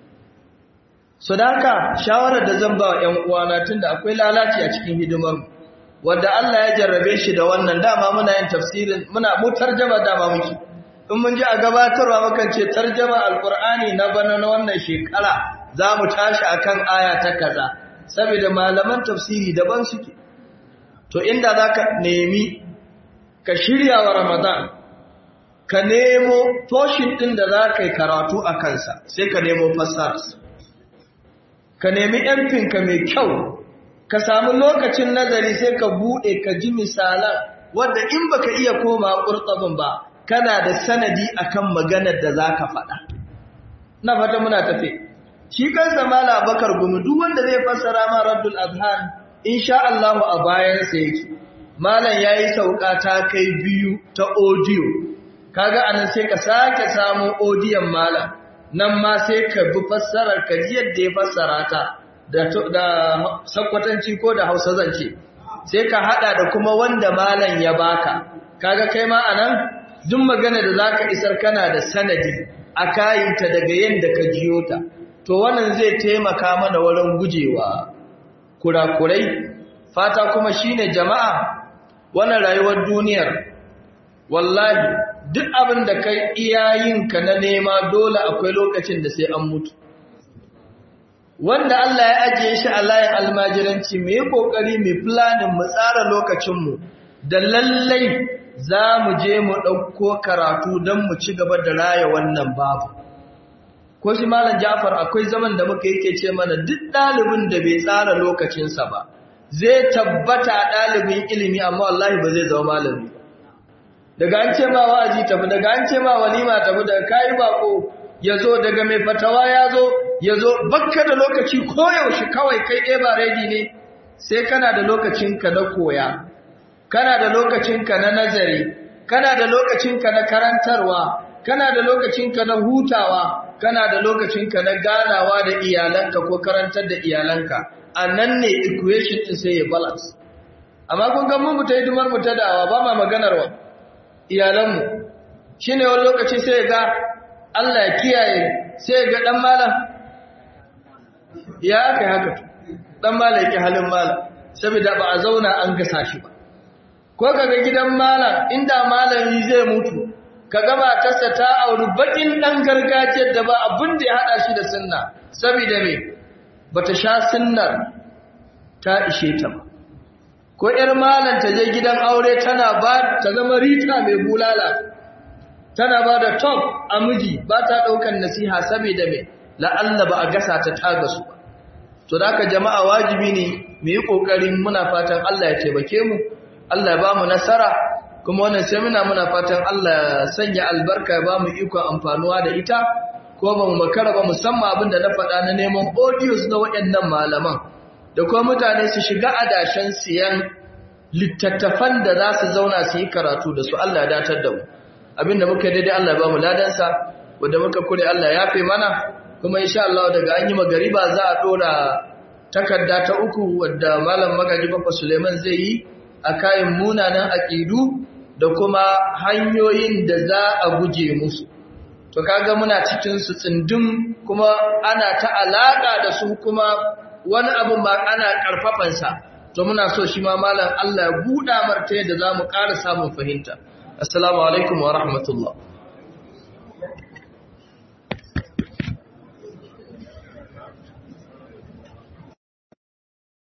so da haka shawarar da zan ba wa ƴan uwana tunda akwai lalaci a cikin hidimar wanda Allah ya jarrabe shi da wannan dama muna yin tafsirin muna mu tarjama dama muke in mun ji a gabatarwa mukan ce tarjama alqur'ani na bana na wannan shekara za mu tashi akan aya ta kaza saboda malaman tafsiri daban suke to inda zaka nemi ka shirya wa ramadan ka nemo toshin din da zaka yi karatu a kansa sai ka nemo fassara ka nemi ka mai kyau ka samu lokacin nazari sai ka bude ka ji misalan wanda in baka iya koma qurtabin ba kana da sanadi akan maganar da zaka faɗa na fata muna tafe shi kansa mala bakar gumi duk wanda zai fassara ma raddul azhan insha Allah a bayan sa yake malam yayi sauka ta kai biyu ta audio kaga anan sai ka sake samu audio malam nan ma sai ka bi fassarar ka yadda ya fassara ta da da sakwatanci ko da Hausa zance sai ka hada da kuma wanda malam ya baka kaga kai ma anan duk magana da zaka isar kana da sanadi a kayinta daga yanda ka jiyo ta to wannan zai taimaka mana wurin gujewa kurakurai fata kuma shine jama'a wannan rayuwar duniyar wallahi duk abin da kai iyayinka na nema dole akwai lokacin da sai an mutu wanda Allah ya ajiye shi a layin almajiranci mu yi kokari mu planning mu tsara lokacinmu da lallai za mu je mu ɗauko karatu don mu ci gaba da raya wannan babu ko shi malam Ja'far akwai zaman da muka yake ce mana duk ɗalibin da bai tsara lokacinsa ba zai tabbata ɗalibin ilimi amma wallahi ba zai zama malami daga an ce ma wa'azi tafi daga an ce ma walima tafi daga kayi bako ya zo daga mai fatawa ya zo ya zo bakka da lokaci koyaushe kawai kai ɗaya ba redi ne sai kana da lokacinka na koya kana da lokacinka na nazari kana da lokacinka na karantarwa kana da lokacinka na hutawa kana da lokacinka na ganawa da iyalanka ko karantar da iyalanka a nan ne equation ɗin sai ya balance amma kun ga mu ta hidimar mu ta dawa ba ma maganar wa iyalanmu shine wani lokaci sai ga Allah ya kiyaye sai ga dan malam ya kai haka dan malam yake halin malam saboda ba a zauna an gasa shi ba ko kaga gidan malam inda malami zai mutu kaga matarsa ta auri bakin dan gargajiyar da ba abin da ya hada shi da sunna saboda me bata sha sunnar ta ishe ta ba ko ƴar malam ta je gidan aure tana ba ta zama rita mai bulala tana ba da top a miji ba ta ɗaukan nasiha saboda me la'alla ba a gasa ta taga su ba to da jama'a wajibi ne mu yi ƙoƙarin muna fatan Allah ya taimake mu Allah ya ba mu nasara kuma wannan semina muna fatan Allah ya sanya albarka ya ba mu ikon amfanuwa da ita ko ba mu makara ba musamman abin da na faɗa na neman audios na waɗannan malaman da kuma mutane su shiga adashen siyan littattafan da za su zauna su yi karatu da su Allah ya datar da mu abinda muka daidai Allah ya ba mu ladansa wanda muka kure Allah ya fi mana kuma insha Allah daga an yi magariba za a dora takarda ta uku wadda malam magaji Baffa Suleiman zai yi a kayan munanan aqidu da kuma hanyoyin da za a guje musu to kaga muna cikin su tsindin kuma ana ta alaka da su kuma wani abin ba ana karfafansa to muna so shi ma malam Allah ya buɗa marta yadda za mu ƙara samun fahimta assalamu alaikum wa rahmatullah